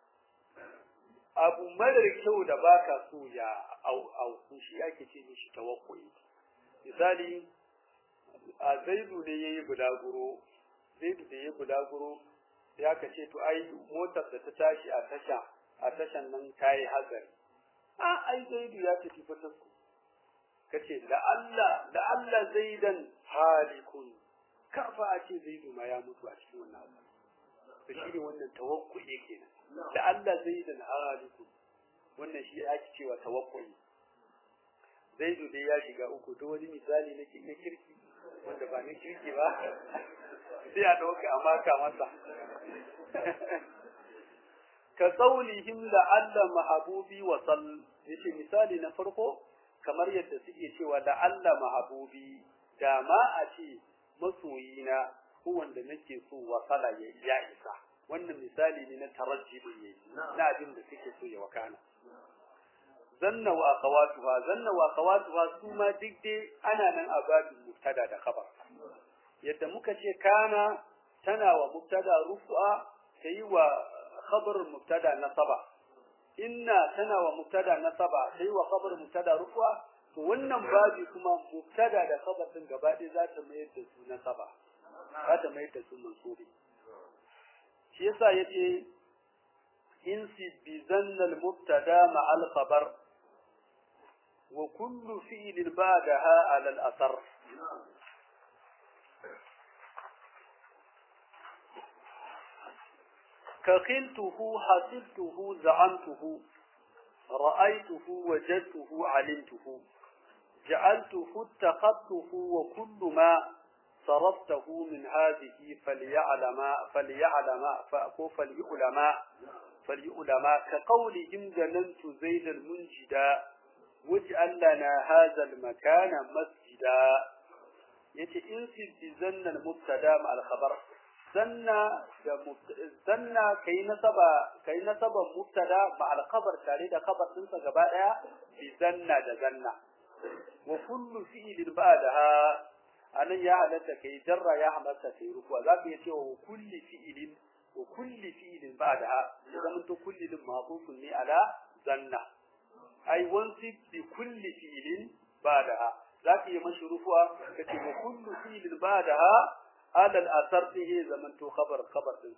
abu madar kyau da baka so ya au au shi ake ce mishi tawaqqu'i misali a zaidu ne yayi bulaguro zaidu da yayi bulaguro ya kace to ai motar da ta tashi a tasha a tashan nan tayi hazari a ai zaidu ya tafi fatar kace la Allah la Allah zaidan halikun karfa a ce zaidu ma ya mutu a cikin wannan abu to shi ne wannan tawakkuli kenan la Allah zaidan halikun wannan shi ake cewa tawakkuli zaidu dai ya shiga uku to wani misali na kirki wanda ba na kirki ba sai a dauka a maka masa ka qaulihim la'alla mahabubi wa sall yace misali na farko kamar yadda suke cewa la'alla mahabubi da ma a ce masoyina ko wanda nake so wa sala ya isa wannan misali ne na tarajji din yayi na abin da suke so ya wakana zanna wa akhawatuha zanna wa akhawatuha su ma duk dai ana nan a babin mubtada da khabar yadda muka ce kana tana wa mubtada rufu'a tayi wa khabar mubtada nasaba inna tana wa mubtada nasaba tayi wa khabar mubtada rufu'a to wannan babi kuma mubtada da khabar din gaba ɗaya za ta mayar da su nasaba za ta mayar da su mansubi shi yasa yace insi bi zanna al mubtada ma al khabar wa kullu fi'lin ba'daha ala al athar كخلته حسبته زعمته رأيته وجدته علمته جعلته اتخذته وكل ما صرفته من هذه فليعلم فليعلم فليعلم فليعلم كقولهم ظننت زيد المنجدا واجعل لنا هذا المكان مسجدا yace in fi zanna mubtada ma al-khabar zanna da zanna kai nasaba kai nasaban mubtada ma al-khabar tare da khabar din sa gaba daya bi zanna da zanna wa kullu fi'lin ba'daha anan ya halatta kai jarra ya halatta kai rukuwa za ka yace wa kulli fi'lin wa kulli fi'lin ba'daha zaman to kulli din ma'tufun ne ala zanna ai wansi bi kulli fi'lin ba'daha za ka yi mashi rufuwa ka ce wa kullu fi'lin ba'daha ala al-asar fihi zaman to khabar khabar din sa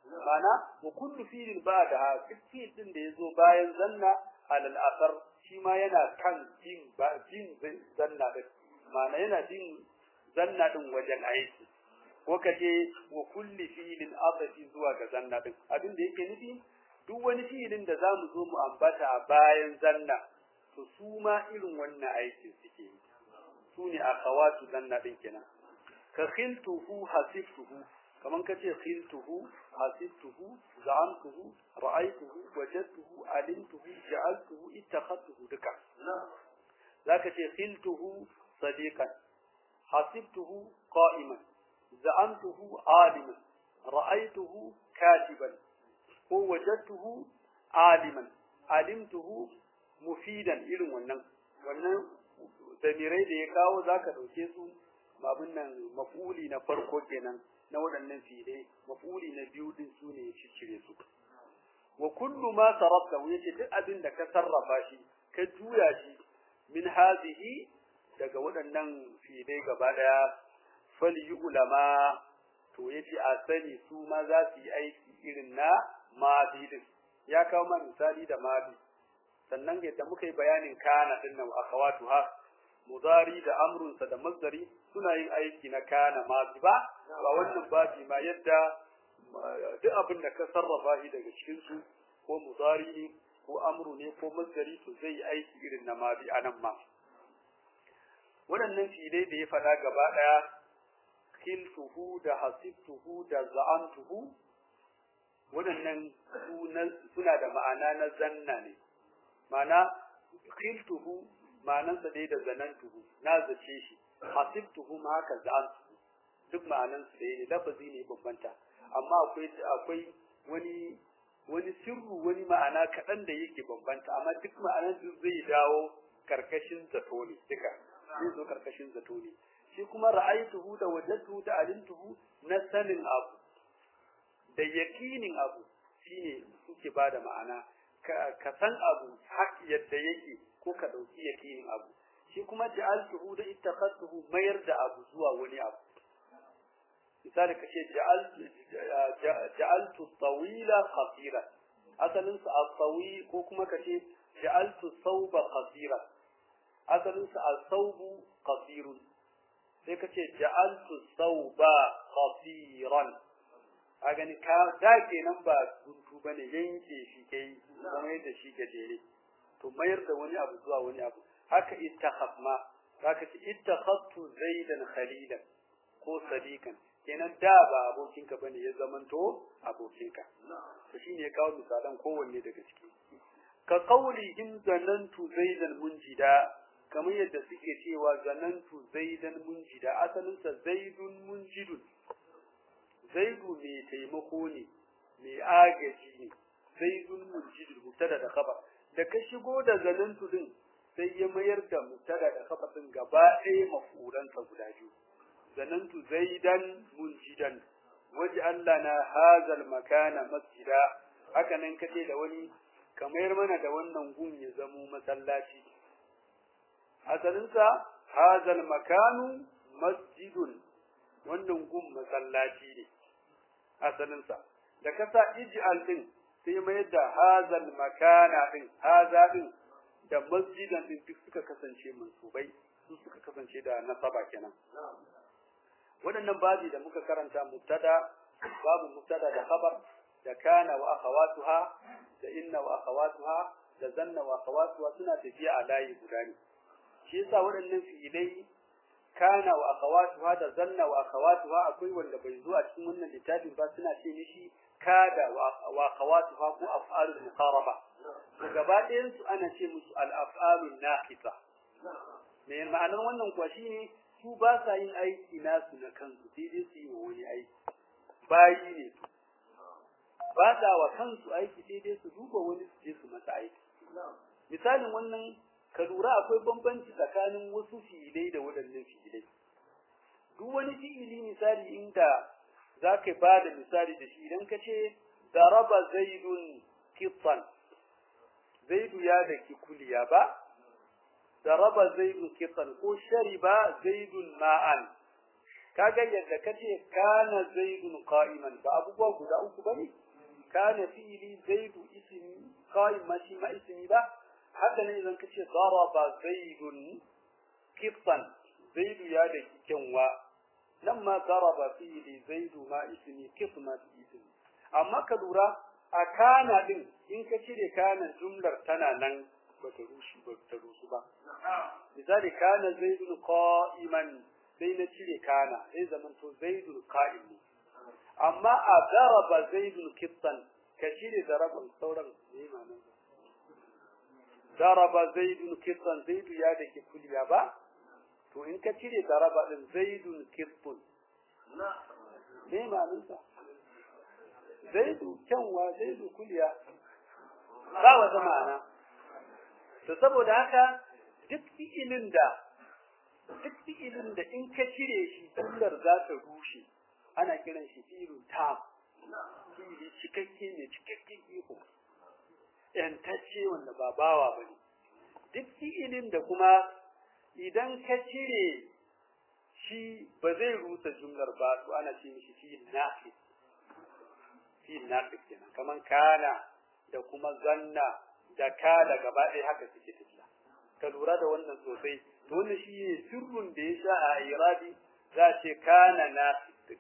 mana wa kullu fi'lin ba'daha duk fi'l din da yazo bayan zanna alal asar shi ma yana kan bin bin zanna din mana yana bin zanna din wajen aiki ko kace wa kulli fi'lin asafi zuwa ga zanna din abin da yake nufi duk wani fi'ilin da zamu zo mu ambata bayan zanna to su ma irin wannan aikin suke yi su ne akhawatu zanna din kenan ka khiltuhu hasibtuhu kaman kace khiltuhu hasibtuhu za'amtuhu ra'aytuhu wajadtuhu alimtuhu ja'altuhu ittakhadtuhu duka zaka ce khiltuhu sadiqan hasibtuhu qa'iman za'amtuhu aliman ra'aytuhu katiban ko wajadtuhu aliman alimtuhu mufidan irin wannan wannan damirai da ya kawo zaka dauke su babun nan mafuli na farko kenan na waɗannan fi'ilai mafuli na biyu din su ne ya cire su wa kullu ma sarafta yace duk abin da ka sarrafa shi ka juya shi min hazihi daga waɗannan fi'ilai gaba daya fali ulama to yace a sani su ma za su yi aiki irin na madi din ya kawo ma misali da madi sannan yadda muka yi bayanin kana din nan akhawatuha mudari da amrunsa da masdari suna yin aiki na kana madi ba ba wannan babi ma yadda duk abin da ka sarrafa shi daga cikin su ko mudari ne ko amru ne ko masdari to zai yi aiki irin na madi anan ma waɗannan filai da ya faɗa gaba ɗaya khiltuhu da hasibtuhu da za'antuhu waɗannan suna da ma'ana na zanna ne ma'ana khiltuhu ma'anansa dai da zanantuhu na zace shi hasibtuhu ma haka za'antuhu duk ma'anansu ɗaya ne lafazi ne bambanta amma akwai akwai wani wani sirru wani ma'ana kaɗan da yake bambanta amma duk ma'anan duk zai dawo karkashin zato ne duka zai zo karkashin zato ne shi kuma ra'aytuhu da wajadtuhu da alimtuhu na sanin abu da yakinin abu shine suke bada ma'ana ka san abu hak yadda yake ko ka dauki yakinin abu shi kuma ja'altuhu da ittakhadtuhu mayar da abu zuwa wani abu misali kace ja'altu ja'altu tawila qasira asalin sa at-tawi ko kuma kace ja'altu thawba qasira asalin sa al-thawbu qasirun sai kace ja'altu thawba qasiran a gani ka da kenan ba guntu bane yanke shi kai kuma yadda shi gajere to mayar da wani abu zuwa wani abu haka ittakhaf ma zaka ce ittakhadtu zaidan khalilan ko sadiqan kenan da ba abokinka bane ya zamanto abokinka to shine ya kawo misalan kowanne daga ciki ka qaulihim zanantu zaidan munjida kamar yadda suke cewa zanantu zaidan munjida asalin sa zaidun munjidun zaidu mai taimako ne mai agaji ne zaidun munjidun mutada da khabar da ka shigo da zanantu din sai ya mayar da mutada da khabar din gaba ɗaya mafuransa guda biyu zanantu zaidan munjidan waj'al lana hadha al-makana masjida haka nan kace da wani kamar mana da wannan gun ya zamo masallaci asalin sa hadha al-makanu masjidun wannan gun masallaci ne asalin sa da kasa ij'al din sai mai da hadha al-makana din hadha din da masjidan din duk suka kasance mansubai su suka kasance da nasaba kenan waɗannan babi da muka karanta mubtada babu mubtada da khabar da kana wa akhawatuha da inna wa akhawatuha da zanna wa akhawatuha suna tafiya a layi guda ne shi yasa waɗannan fi'ilai kana wa akhawatuha da zanna wa akhawatuha akwai wanda bai zo a cikin wannan littafin ba suna ce mishi kada wa akhawatuha ko af'alul muqaraba to gaba ɗayan su ana ce musu al-af'alun naqisa me ma'anar wannan kuwa shine su ba sa yin aiki nasu na kansu sai dai su yi wa wani aiki bayi ne su ba sa wa kansu aiki sai dai su duba wani su je su masa aiki misalin wannan ka lura akwai bambanci tsakanin wasu fi'ilai da waɗannan fi'ilai duk wani fi'ili misali inda za ka ba da misali da shi idan ka ce daraba zaidun kitsan zaidu ya daki kuliya ba ضرب زيد كطا ko shariba zaidun ma'an kaga yadda kace kana zaidun qa'iman ba abubuwa guda uku bane kana fi'li zaidu ismi qa'im ma shi ma ismi ba haka ne idan kace daraba zaidun qittan zaidu ya da kyanwa nan ma daraba fi'li zaidu ma ismi qittan ma ismi amma ka lura a kana din in ka cire kana jumlar tana nan ba ta rushe ba ta rusu ba misali kana zaidun qa'iman sai na cire kana sai zaman to zaidul qa'im ne amma a daraba zaidul kittan ka cire daraban sauran ne manan daraba zaidul kittan zaidu ya da ke kuliya ba to in ka cire daraba din zaidul kittun ne manan sa zaidu kyanwa zaidu kuliya ba wata ma'ana to saboda haka duk fi'ilin da duk fi'ilin da in ka cire shi jumlar za ta rushe ana kiran shi fi'ilun tam fi'ili cikakke ne cikakken iko yantacce wanda ba bawa bane duk fi'ilin da kuma idan ka cire shi ba zai rusa jumlar ba to ana ce mishi fi'il naqis fi'il naqis kenan kaman kana da kuma zanna da kala gaba ɗaya haka suke tafiya ka lura da wannan sosai to wannan shi ne sirrun da ya sha a irabi za a ce kana nafi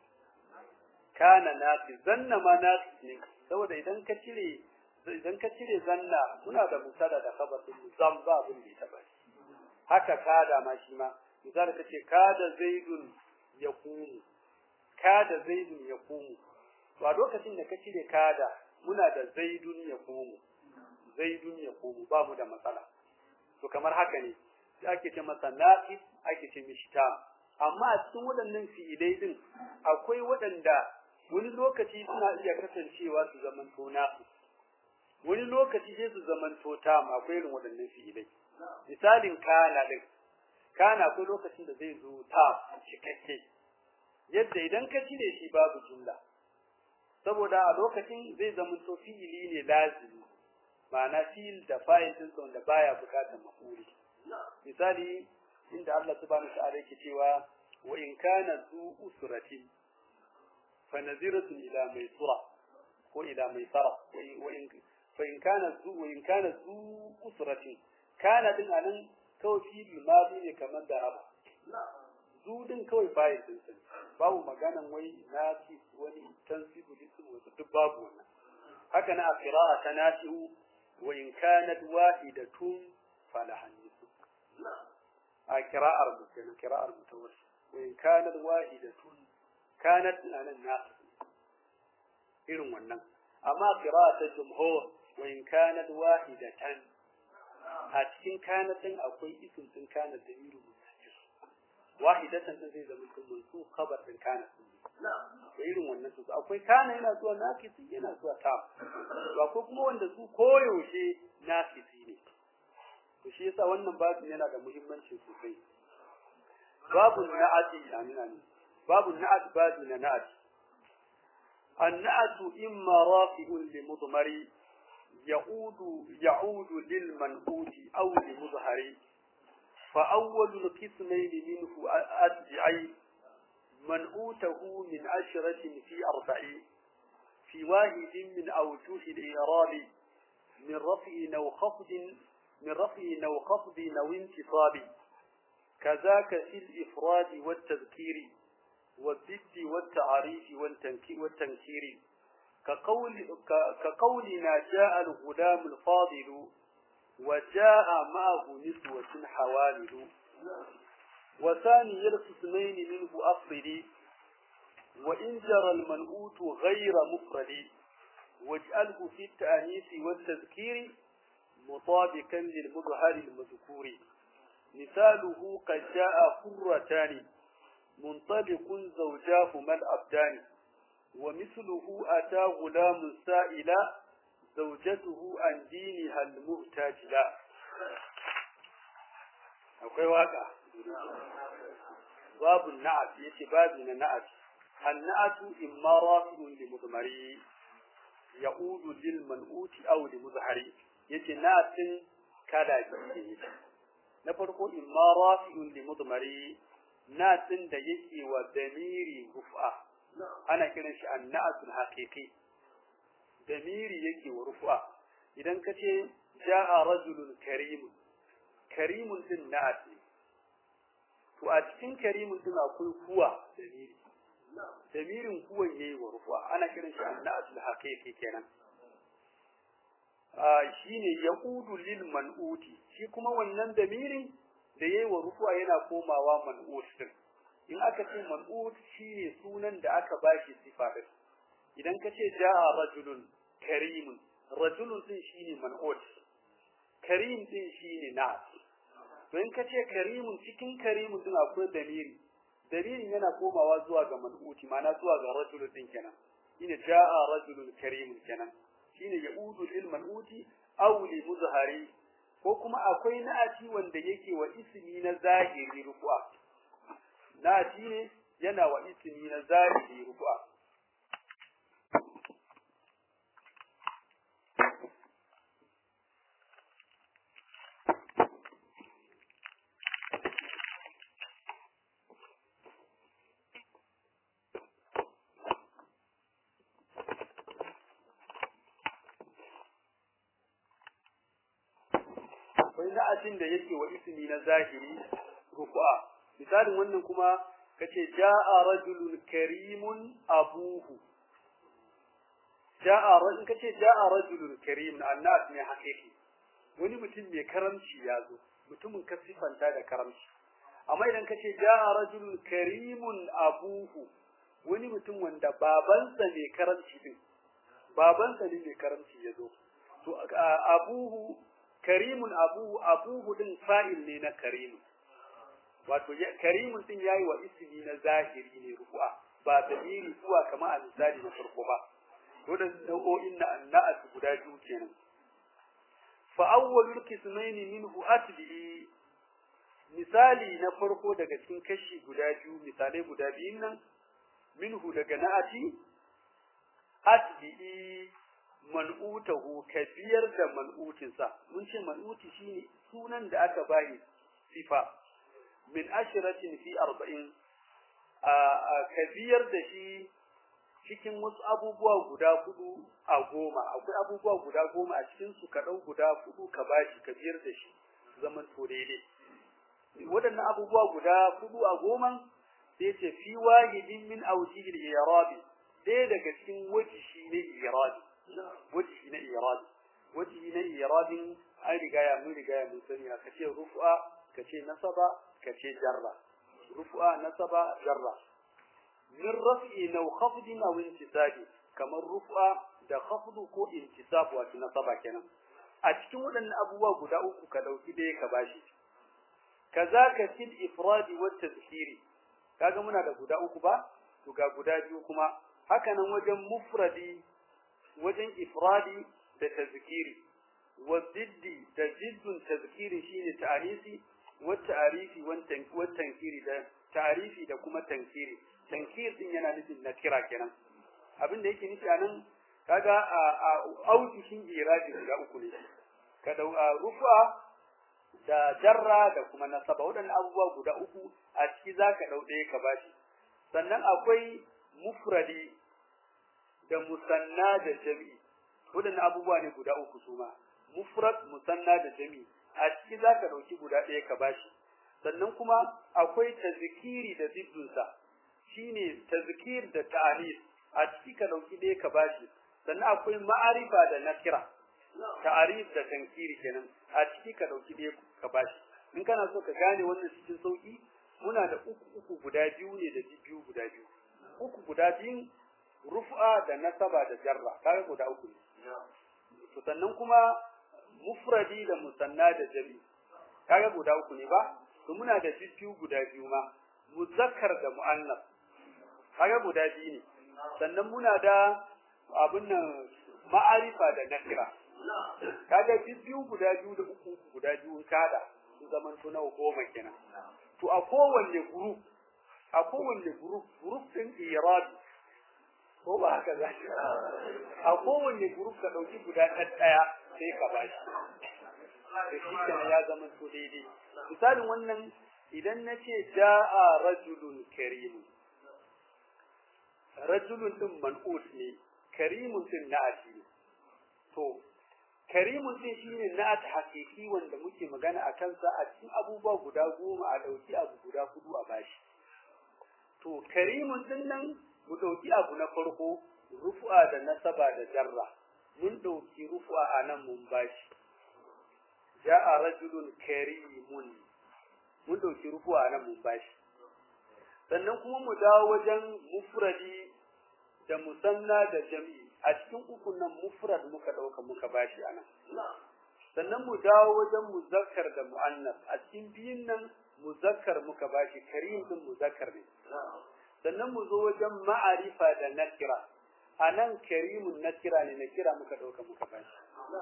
kana nafi zanna ma nafi ne saboda idan ka cire idan ka cire zanna muna da musada da khabar din zam ba abin da ya taba haka kada ma shi ma misali kace kada zaidun yaqumu kada zaidun yaqumu to a lokacin da ka cire kada muna da zaidun yaqumu zaidun yaqumu ba mu da matsala to kamar haka ne ake ce masa naqis ake ce mishi tam amma a cikin waɗannan fi'ilai din akwai waɗanda wani lokaci suna iya kasancewa su zaman to naqis wani lokaci sai su zaman to tam akwai irin waɗannan fi'ilai misalin kana din kana akwai lokacin da zai zo tam cikakke yadda idan ka cire shi babu jumla saboda a lokacin zai zaman to fi'ili ne lazimi ma'ana fi'il da fa'il din wanda baya bukatar mafuli misali inda Allah subhanahu ta'ala yake cewa wa in kana zu usratin fa naziratun ila maisura ko ila maisara wa in fa in kana zu wa in kana zu usratin kana din anan kawai fi'il madi ne kamar da raba zu din kawai fa'il din sa babu maganan wai nasi wani tansibu lisu wasu duk babu wannan haka na a qira'a ta nasihu wa in kanat wahidatun falaha nisfu a qira'ar mu kenan qira'ar mutawassil wa in kanat wahidatun kanat anan nasu irin wannan amma qira'a ta jumhur wa in kanat wahidatan a cikin kanatin akwai isim din kanat da miru mutajjir wahidatan din zai zama kun mansu khabar din kanat da irin wannan su akwai kana yana zuwa nakisi yana zuwa ta ba ko kuma wanda su koyaushe nakisi ne to shi yasa wannan babu yana da muhimmanci sosai babu na'ati amina ne babu na'at babu na na'ati النعت إما رافع لمضمر يعود يعود للمنقوط أو لمظهر فأول القسمين منه أدعي منعوته من عشرة في أربع في واحد من أوجه الإعراب من رفع أو خفض من رفع أو خفض أو انتصاب كذاك في الإفراد والتذكير والضد والتعريف والتنكير كقول كقولنا جاء الغلام الفاضل وجاء معه نسوة حوامل وثاني القسمين منه أفضل وإن جرى المنؤوت غير مفرد واجعله في التأنيث والتذكير مطابقا للمظهر المذكور مثاله قد جاء فرتان منطلق زوجاهما الأبدان ومثله أتى غلام سائلا زوجته عن دينها المهتاج لا akwai waka babu na'at yace babu na na'at annatu imma rafi'un li mudmari ya'udu lil man'uti aw li muzhari yace na'atin kada biyu na farko imma rafi'un li mudmari na din da yake wa damiri rufa ana kiran shi anna'atul haqiqi damiri yake wa rufa idan ka ce ja'a rajulun karim karimun din na'at ne to a cikin karimun din akwai kuwa damiri damirin kuwan yayi wa rufa ana kiran shi anna'atul haqiqi kenan shine yaqudu lil man'uti shi kuma wannan damirin da yayi wa rufu'a yana komawa man'ut din in aka ce man'ut shine sunan da aka bashi sifa din idan ka ce jaa rajulun karimun rajulun din shine man'ut karim din shine nas to in ka ce karimun cikin karimun din akwai damiri damirin yana komawa zuwa ga man'uti ma'ana zuwa ga rajulun din kenan shine jaa rajulun karimun kenan shine yaudu lil man'uti aw li muzhari ko kuma akwai na'ati wanda yake wa ismi na zahiri rufu'a na'ati ne yana wa ismi na zahiri rufu'a akwai na'atin da yake wa ismi na zahiri rufu'a misalin wannan kuma kace ja'a rajulun karimun abuhu ja'a rajulun kace ja'a rajulun karimun annas ne hakiki wani mutum mai karamci ya zo mutumin ka sifanta da karamci amma idan kace ja'a rajulun karimun abuhu wani mutum wanda babansa mai karamci din babansa ne mai karamci ya zo to abuhu karimun abu abuhu din fa'il ne na karimun wato karimun din yayi wa ismi na zahiri ne rufu'a ba dalili zuwa kama a misali na farko ba wadan nau'o'in na anna'at guda biyu kenan fa awwalul qismain minhu atbi misali na farko daga cikin kashi guda biyu misalai guda biyun nan minhu daga na'ati atbi man'utahu ka biyar da man'utinsa mun ce man'uti shine sunan da aka bayi sifa min ashratin fi arba'in a ka biyar da shi cikin wasu abubuwa guda hudu a goma akwai abubuwa guda goma a cikin su ka dau guda hudu ka bashi ka biyar da shi zaman to daidai waɗannan abubuwa guda hudu a goma sai ce fi wahidin min awjihil i'rabi ɗaya daga cikin wajihi ne i'rabi wajihi na i'rabi wajihi na i'rabin an riga ya mun riga ya mun sani ka ce rufu'a ka ce nasaba ka ce jarra rufu'a nasaba jarra min raf'i naw khafdin aw intisabi kamar rufu'a da khafdu ko intisab wato nasaba kenan a cikin waɗannan abubuwa guda uku ka dauki ɗaya ka bashi kazaka fil ifradi wat tazkiri kaga muna da guda uku ba to ga guda biyu kuma haka nan wajen mufradi wajen ifradi da tazkiri wa diddi da jiddun tazkiri shine ta'anisi wa ta'arifi wa tankiri da ta'arifi da kuma tankiri tankir din yana nufin nakira kenan abin da yake nufi anan kaga a autishin iradi guda uku ne ka dau rufa da jarra da kuma nasaba waɗannan abubuwa guda uku a ciki zaka dau ɗaya ka bashi sannan akwai mufradi da musanna da jami'i waɗannan abubuwa ne guda uku su ma mufrad musanna da jami'i a ciki zaka dauki guda ɗaya ka bashi sannan kuma akwai tazkiri da ziddunsa shine tazkir da ta'anis a ciki ka dauki ɗaya ka bashi sannan akwai ma'arifa da nakira ta'arif da tankiri kenan a ciki ka dauki ɗaya ka bashi in kana so ka gane wannan cikin sauki muna da uku uku guda biyu ne da biyu guda biyu uku guda biyun rufa da nasaba da jarra kaga guda uku ne to sannan kuma mufradi da musanna da jami kaga guda uku ne ba to muna da biyu guda biyu ma muzakkar da muannas kaga guda biyu ne sannan muna da abun nan ma'arifa da nakira kaga biyu guda biyu da uku guda biyu kada su zaman to nawa goma kenan to a kowanne group a kowanne group group din irabi ko ba haka za shi a kowanne group ka dauki guda ɗaya sai ka bashi da shi kenan ya zama to daidai misalin wannan idan nace ja'a rajulun karim rajulun din man'ut ne karimun din na'ati ne to karimun din shine na'at hakiki wanda muke magana a kansa a cikin abubuwa guda goma a dauki abu guda hudu a bashi to karimun din nan mu dauki abu na farko rufu'a da nasaba da jarra mun dauki rufu'a a nan mun bashi ja'a rajulun karimun mun dauki rufu'a a nan mun bashi sannan kuma mu dawo wajen mufradi da musanna da jami'i a cikin ukun nan mufrad muka dauka muka bashi anan sannan mu dawo wajen muzakkar da muannas a cikin biyun nan muzakkar muka bashi karim din muzakkar ne sannan mu zo wajen ma'arifa da nakira anan karimun nakira ne nakira muka dauka muka bashi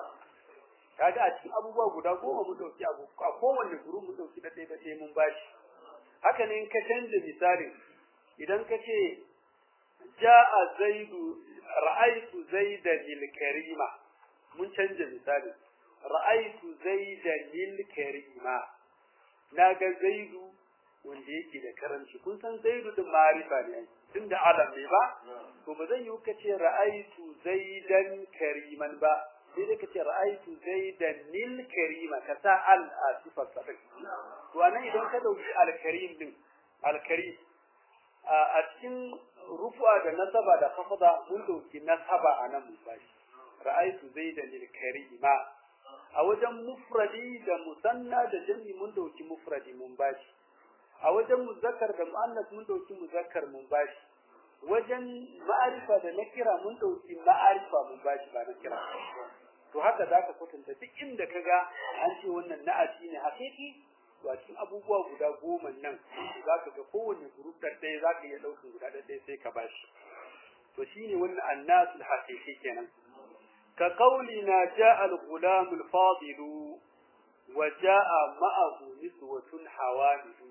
kaga a cikin abubuwa guda goma mu dauki abu a kowanne guru mu dauki da ɗaya da ɗaya mun bashi haka ne in ka canza misalin idan ka ce ja'a zaidu ra'aytu zaidan lil karima mun canja misali ra'aytu zaidan lil karima naga zaidu wanda yake da karanci kun san zaidu din ma'rifa ne tunda alam ne ba to ba zan yi ka ce ra'aytu zaidan kariman ba sai dai ka ce ra'aytu zaidan lil karima ka sa al a sifar sa to anan idan ka dauki al karim din al karim a cikin rufu'a da nasaba da khafda mun dauki nasaba anan mun bashi ra'aytu zaidan lil karima a wajen mufradi da musanna da jami mun dauki mufradi mun bashi a wajen muzakkar da muannas mun dauki muzakkar mun bashi wajen ma'arifa da nakira mun dauki ma'arifa mun bashi ba nakira to haka zaka kwatanta duk inda kaga an ce wannan na'ati ne hakiki to a cikin abubuwa guda goma nan za ka ga kowanne group da ɗaya za ka iya ɗaukar guda ɗaya sai ka bashi to shine wannan annasul haqiqi kenan ka qaulina ja'a al-ghulam al-fadil wa ja'a ma'ahu niswatun hawamid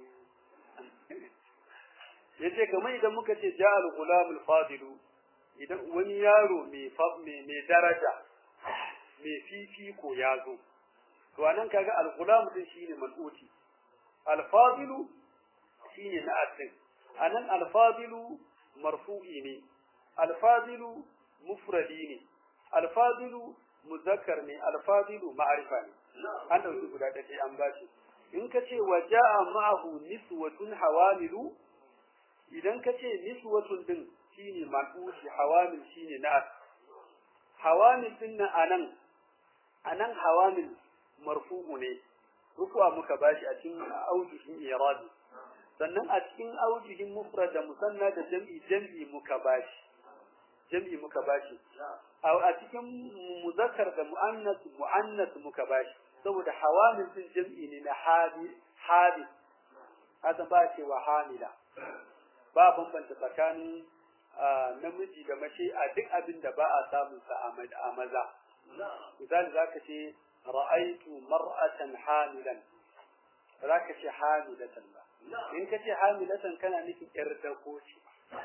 yace kamar idan muka ce ja'a al-ghulam al-fadil idan wani yaro mai mai daraja mai fifiko ya zo to anan kaga al-ghulam din shine man'uti al-fadilu shine na'atin anan al-fadilu marfu'i ne al-fadilu mufradi ne al-fadilu muzakkar ne al-fadilu ma'rifa ne an dauki guda ɗaya an bashi in ka ce wa ja'a ma'ahu niswatun hawamilu idan ka ce niswatun din shine man'uti hawamil shine na'at hawamil din nan anan anan hawamil marfu'u ne rufu'a muka bashi a cikin aujihin iradi sannan a cikin aujihin mufrad da musanna da jam'i jam'i muka bashi jam'i muka bashi a cikin muzakkar da muannas muannas muka bashi saboda hawamil din jam'i ne na hadi hadi hada ba ce wa hamila ba bambanta tsakanin namiji da mace a duk abin da ba a samun sa a maza misali zaka ce ra'aitu mar'atan hamilan za ka ce hamilatan ba in ka ce hamilatan kana nufin yar dako ce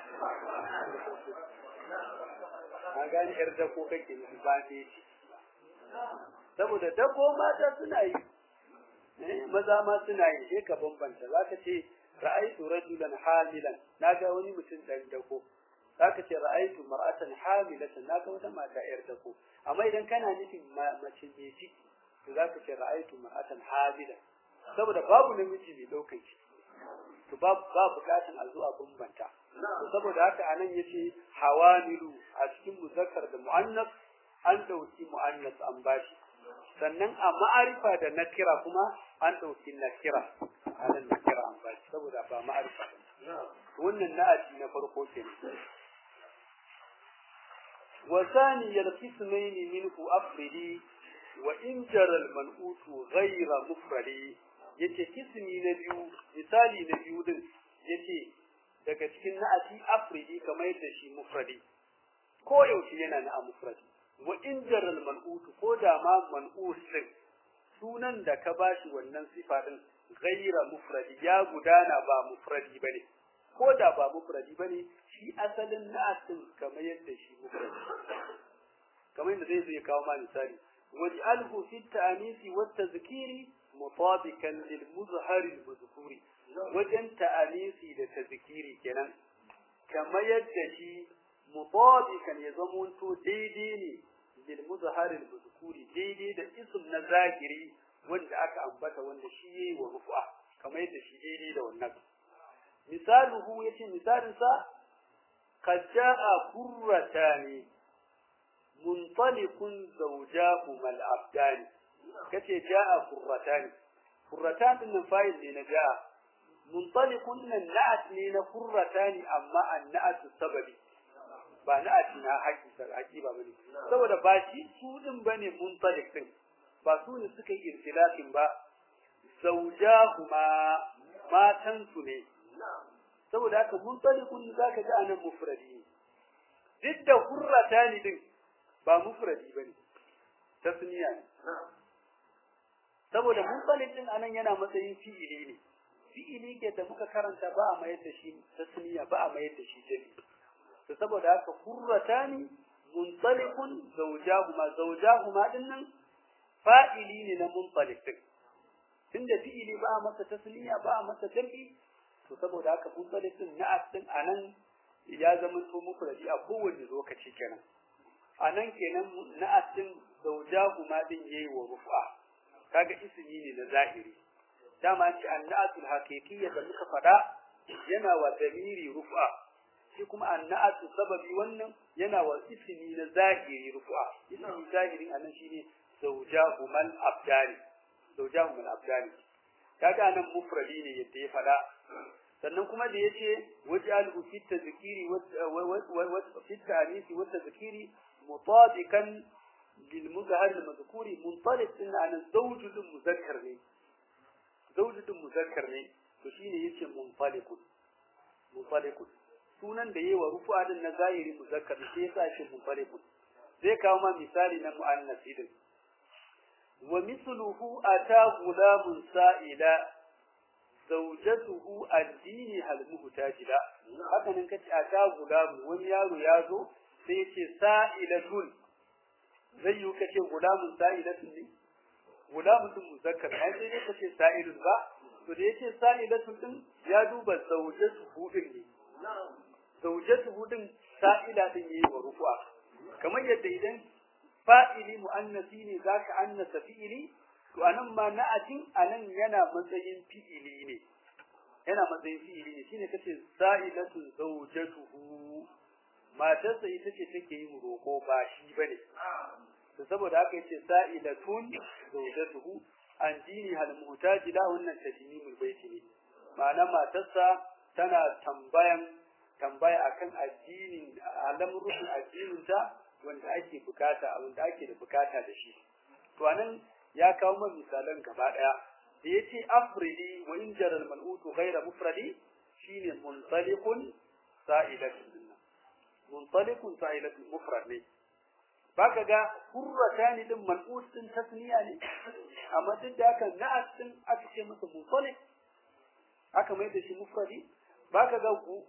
an gani yar dako kake nufi ba ne ce saboda dako mata suna yi maza ma suna yi sai ka bambanta za ka ce ra'aitu rajulan hamilan na ga wani mutum dan dako za ka ce ra'aitu mar'atan hamilatan na ga wata mata yar dako amma idan kana nufin mace mai ciki to zaka ce ra'aytu mar'atan habila saboda babu namiji mai daukan shi to ba ba bukatun a zuwa bambanta saboda haka anan yace hawamilu a cikin muzakkar da muannas an dauki muannas an bashi sannan a ma'arifa da nakira kuma an dauki nakira anan nakira an bashi saboda ba ma'arifa ba wannan na'ati na farko kenan وثاني القسمين منه أفردي وإن جرى المنؤوت غير مفرد yace kismi na biyu misali na biyu din yace daga cikin na'ati afridi kamar yadda shi mufradi ko yaushe yana na mufradi wa in jaral man'ut ko da ma man'ut din sunan da ka bashi wannan sifa din ghaira mufradi ya gudana ba mufradi bane ko da ba mufradi bane shi asalin na'atin kamar yadda shi mufradi kamar yadda zai zai kawo ma misali waj'alhu fi at-ta'nisi wat-tadhkiri mutabikan lil muzhar al-mazkuri wajen ta'anisi da tazkiri kenan kamar yadda shi mutabikan ya zamanto daidai ne lil muzharil mazkuri daidai da ism na zahiri wanda aka ambata wanda shi yayi wa rufa kamar yadda shi daidai da wannan misaluhu yace misalin sa qad jaa qurratani muntaliqun zawjahuma al-abdani kace jaa qurratani qurratan din fa'il ne na jaa muntaliqun nan na'at ne na qurratani amma an-na'at sababi ba na'at na hakika hakiba bane saboda ba shi su din bane muntaliq din ba su ne suka yi irtilafin ba zawjahuma matan su ne saboda haka muntaliqun zaka ga anan mufradi duk da qurratani din ba mufradi bane tasniya ne saboda munfalin din anan yana matsayin fi'ili ne fi'ili ke da muka karanta ba a mayar da shi tasniya ba a mayar da shi jami to saboda haka qurratani muntaliqun zawjahuma zawjahuma dinnan fa'ili ne na munfalik din tunda fi'ili ba a masa tasniya ba a masa jami to saboda haka munfalik din na din anan ya zama to mufradi a kowane lokaci kenan anan kenan na'atin zawjahu ma din yayi wa rufa kaga ismi ne na zahiri dama ce anna'atul haqiqiyya da muka fada yana wa damiri rufa shi kuma anna'atu sababi wannan yana wa ismi na zahiri rufa ismi zahirin anan shine zawjahu mal abdani zawjahu mal abdani kaga anan mufradi ne yadda ya fada sannan kuma da yace waj'alhu fi tadhkiri wa fi ta'nisi wa tadhkiri مطابقا للمظهر المذكور منطلق ان عن الزوج المذكر ne زوج المذكر ne to shine yace munfaliqun munfaliqun sunan da yayi wa rufu'a din na zahiri muzakkar sai yasa shi munfaliqun zai kawo ma misali na muannas din wa mithluhu ata gulamun sa'ila zawjatuhu ad-dini hal muhtajila haka nan kace ata gulamun wani yaro ya zo sai yace sa'ilatun zai yi kace gulamun sa'ilatun ne gulamun din muzakkar ai sai dai kace sa'ilun ba to da yace sa'ilatun din ya duba zawjatu hudin ne zawjatu hudin sa'ila din yayi wa rufu'a kamar yadda idan fa'ili muannasi ne zaka annasa fi'ili to anan ma na'atin anan yana matsayin fi'ili ne yana matsayin fi'ili ne shine kace sa'ilatun zawjatuhu matarsa ita ce take yin roko ba shi bane to saboda haka yace sa'ilatun zawjatuhu an dini hal muhtaji la wannan tadimul baiti ne ma'ana matarsa tana tambayan tambaya akan addinin al'amuran addinin ta wanda ake bukata wanda ake da bukata da shi to anan ya kawo mana misalan gaba daya da yace afridi wa in jaral mal'utu ghayra mufradi shine muntaliqun sa'ilatun muntaliqun sa'ilatun mufrad ne baka ga hurratani din mal'ut din tasniya ne amma duk da haka na'at din aka ce masa muntaliq aka mai da shi mufradi baka ga ku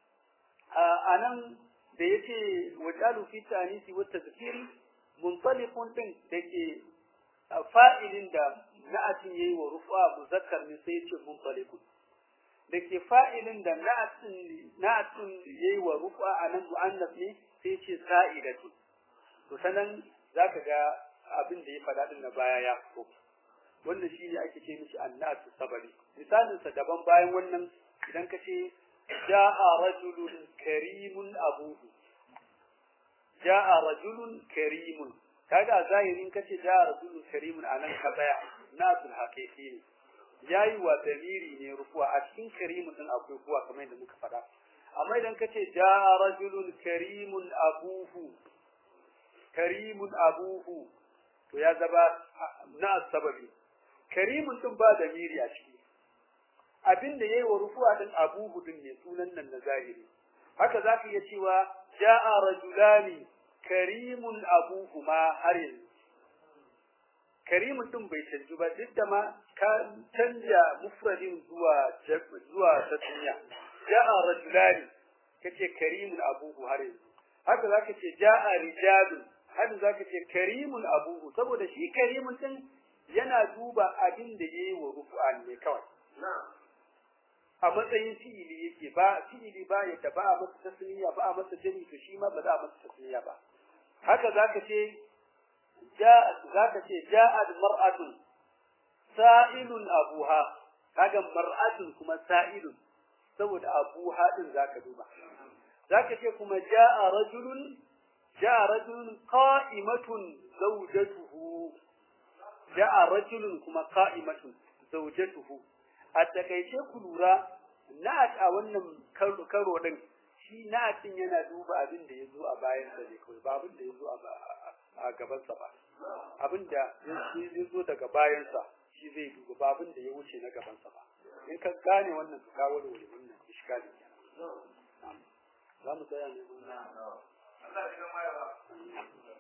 anan da yace wajalu fi tanisi wa tazkiri muntaliqun din dake fa'ilin da na'atin yayi wa rufa muzakkar ne sai yace muntaliqun dake fa'ilin da na'atin na'atin yayi wa rufa anan muannas ne sai yace sa'idatu to sanan zaka ga abin da ya fada din na baya ya fito wannan shine ake ce mishi annatu sabari misalin sa daban bayan wannan idan ka ce ja'a rajulun karimun abuhu ja'a rajulun karimun kaga zahirin kace ja'a rajulun karimun anan ka tsaya nasul haqiqi ne yayi wa damiri ne rufuwa a cikin karimun din akwai kuwa kamar yadda muka faɗa amma idan kace ja'a rajulun karimun abuhu karimun abuhu to ya zaba na sababi karimun din ba damiri a ciki abinda yayi wa rufuwa din abuhu din ne sunan nan na zahiri haka zaka iya cewa ja'a rajulani karimun abuhu ma har yanzu karimun din bai canju ba duk da ma ka canja mufradin zuwa zuwa tasniya ja'a rajulani kace karimun abuhu har yanzu haka zaka ce ja'a rijalun haka zaka ce karimun abuhu saboda shi karimun din yana duba abin da yayi wa rufu'an ne kawai a matsayin fi'ili yake ba fi'ili ba ya da ba a masa tasniya ba a masa jami to shi ma ba za a masa tasniya ba haka zaka ce ja zaka ce ja'at mar'atun sa'ilun abuha kaga mar'atun kuma sa'ilun saboda abuha din zaka duba zaka ce kuma ja'a rajulun ja'a rajulun qa'imatun zawjatuhu ja'a rajulun kuma qa'imatun zawjatuhu a takaice ku lura na'at a wannan karo din shi na'atin yana duba abin da yazo a bayan sa ne kawai ba abin da yazo a gaban sa ba abin da yazo daga bayan sa shi zai duba ba abin da ya wuce na gaban sa ba in ka gane wannan ka kawo da wannan iskali za mu tsaya ne Allah ya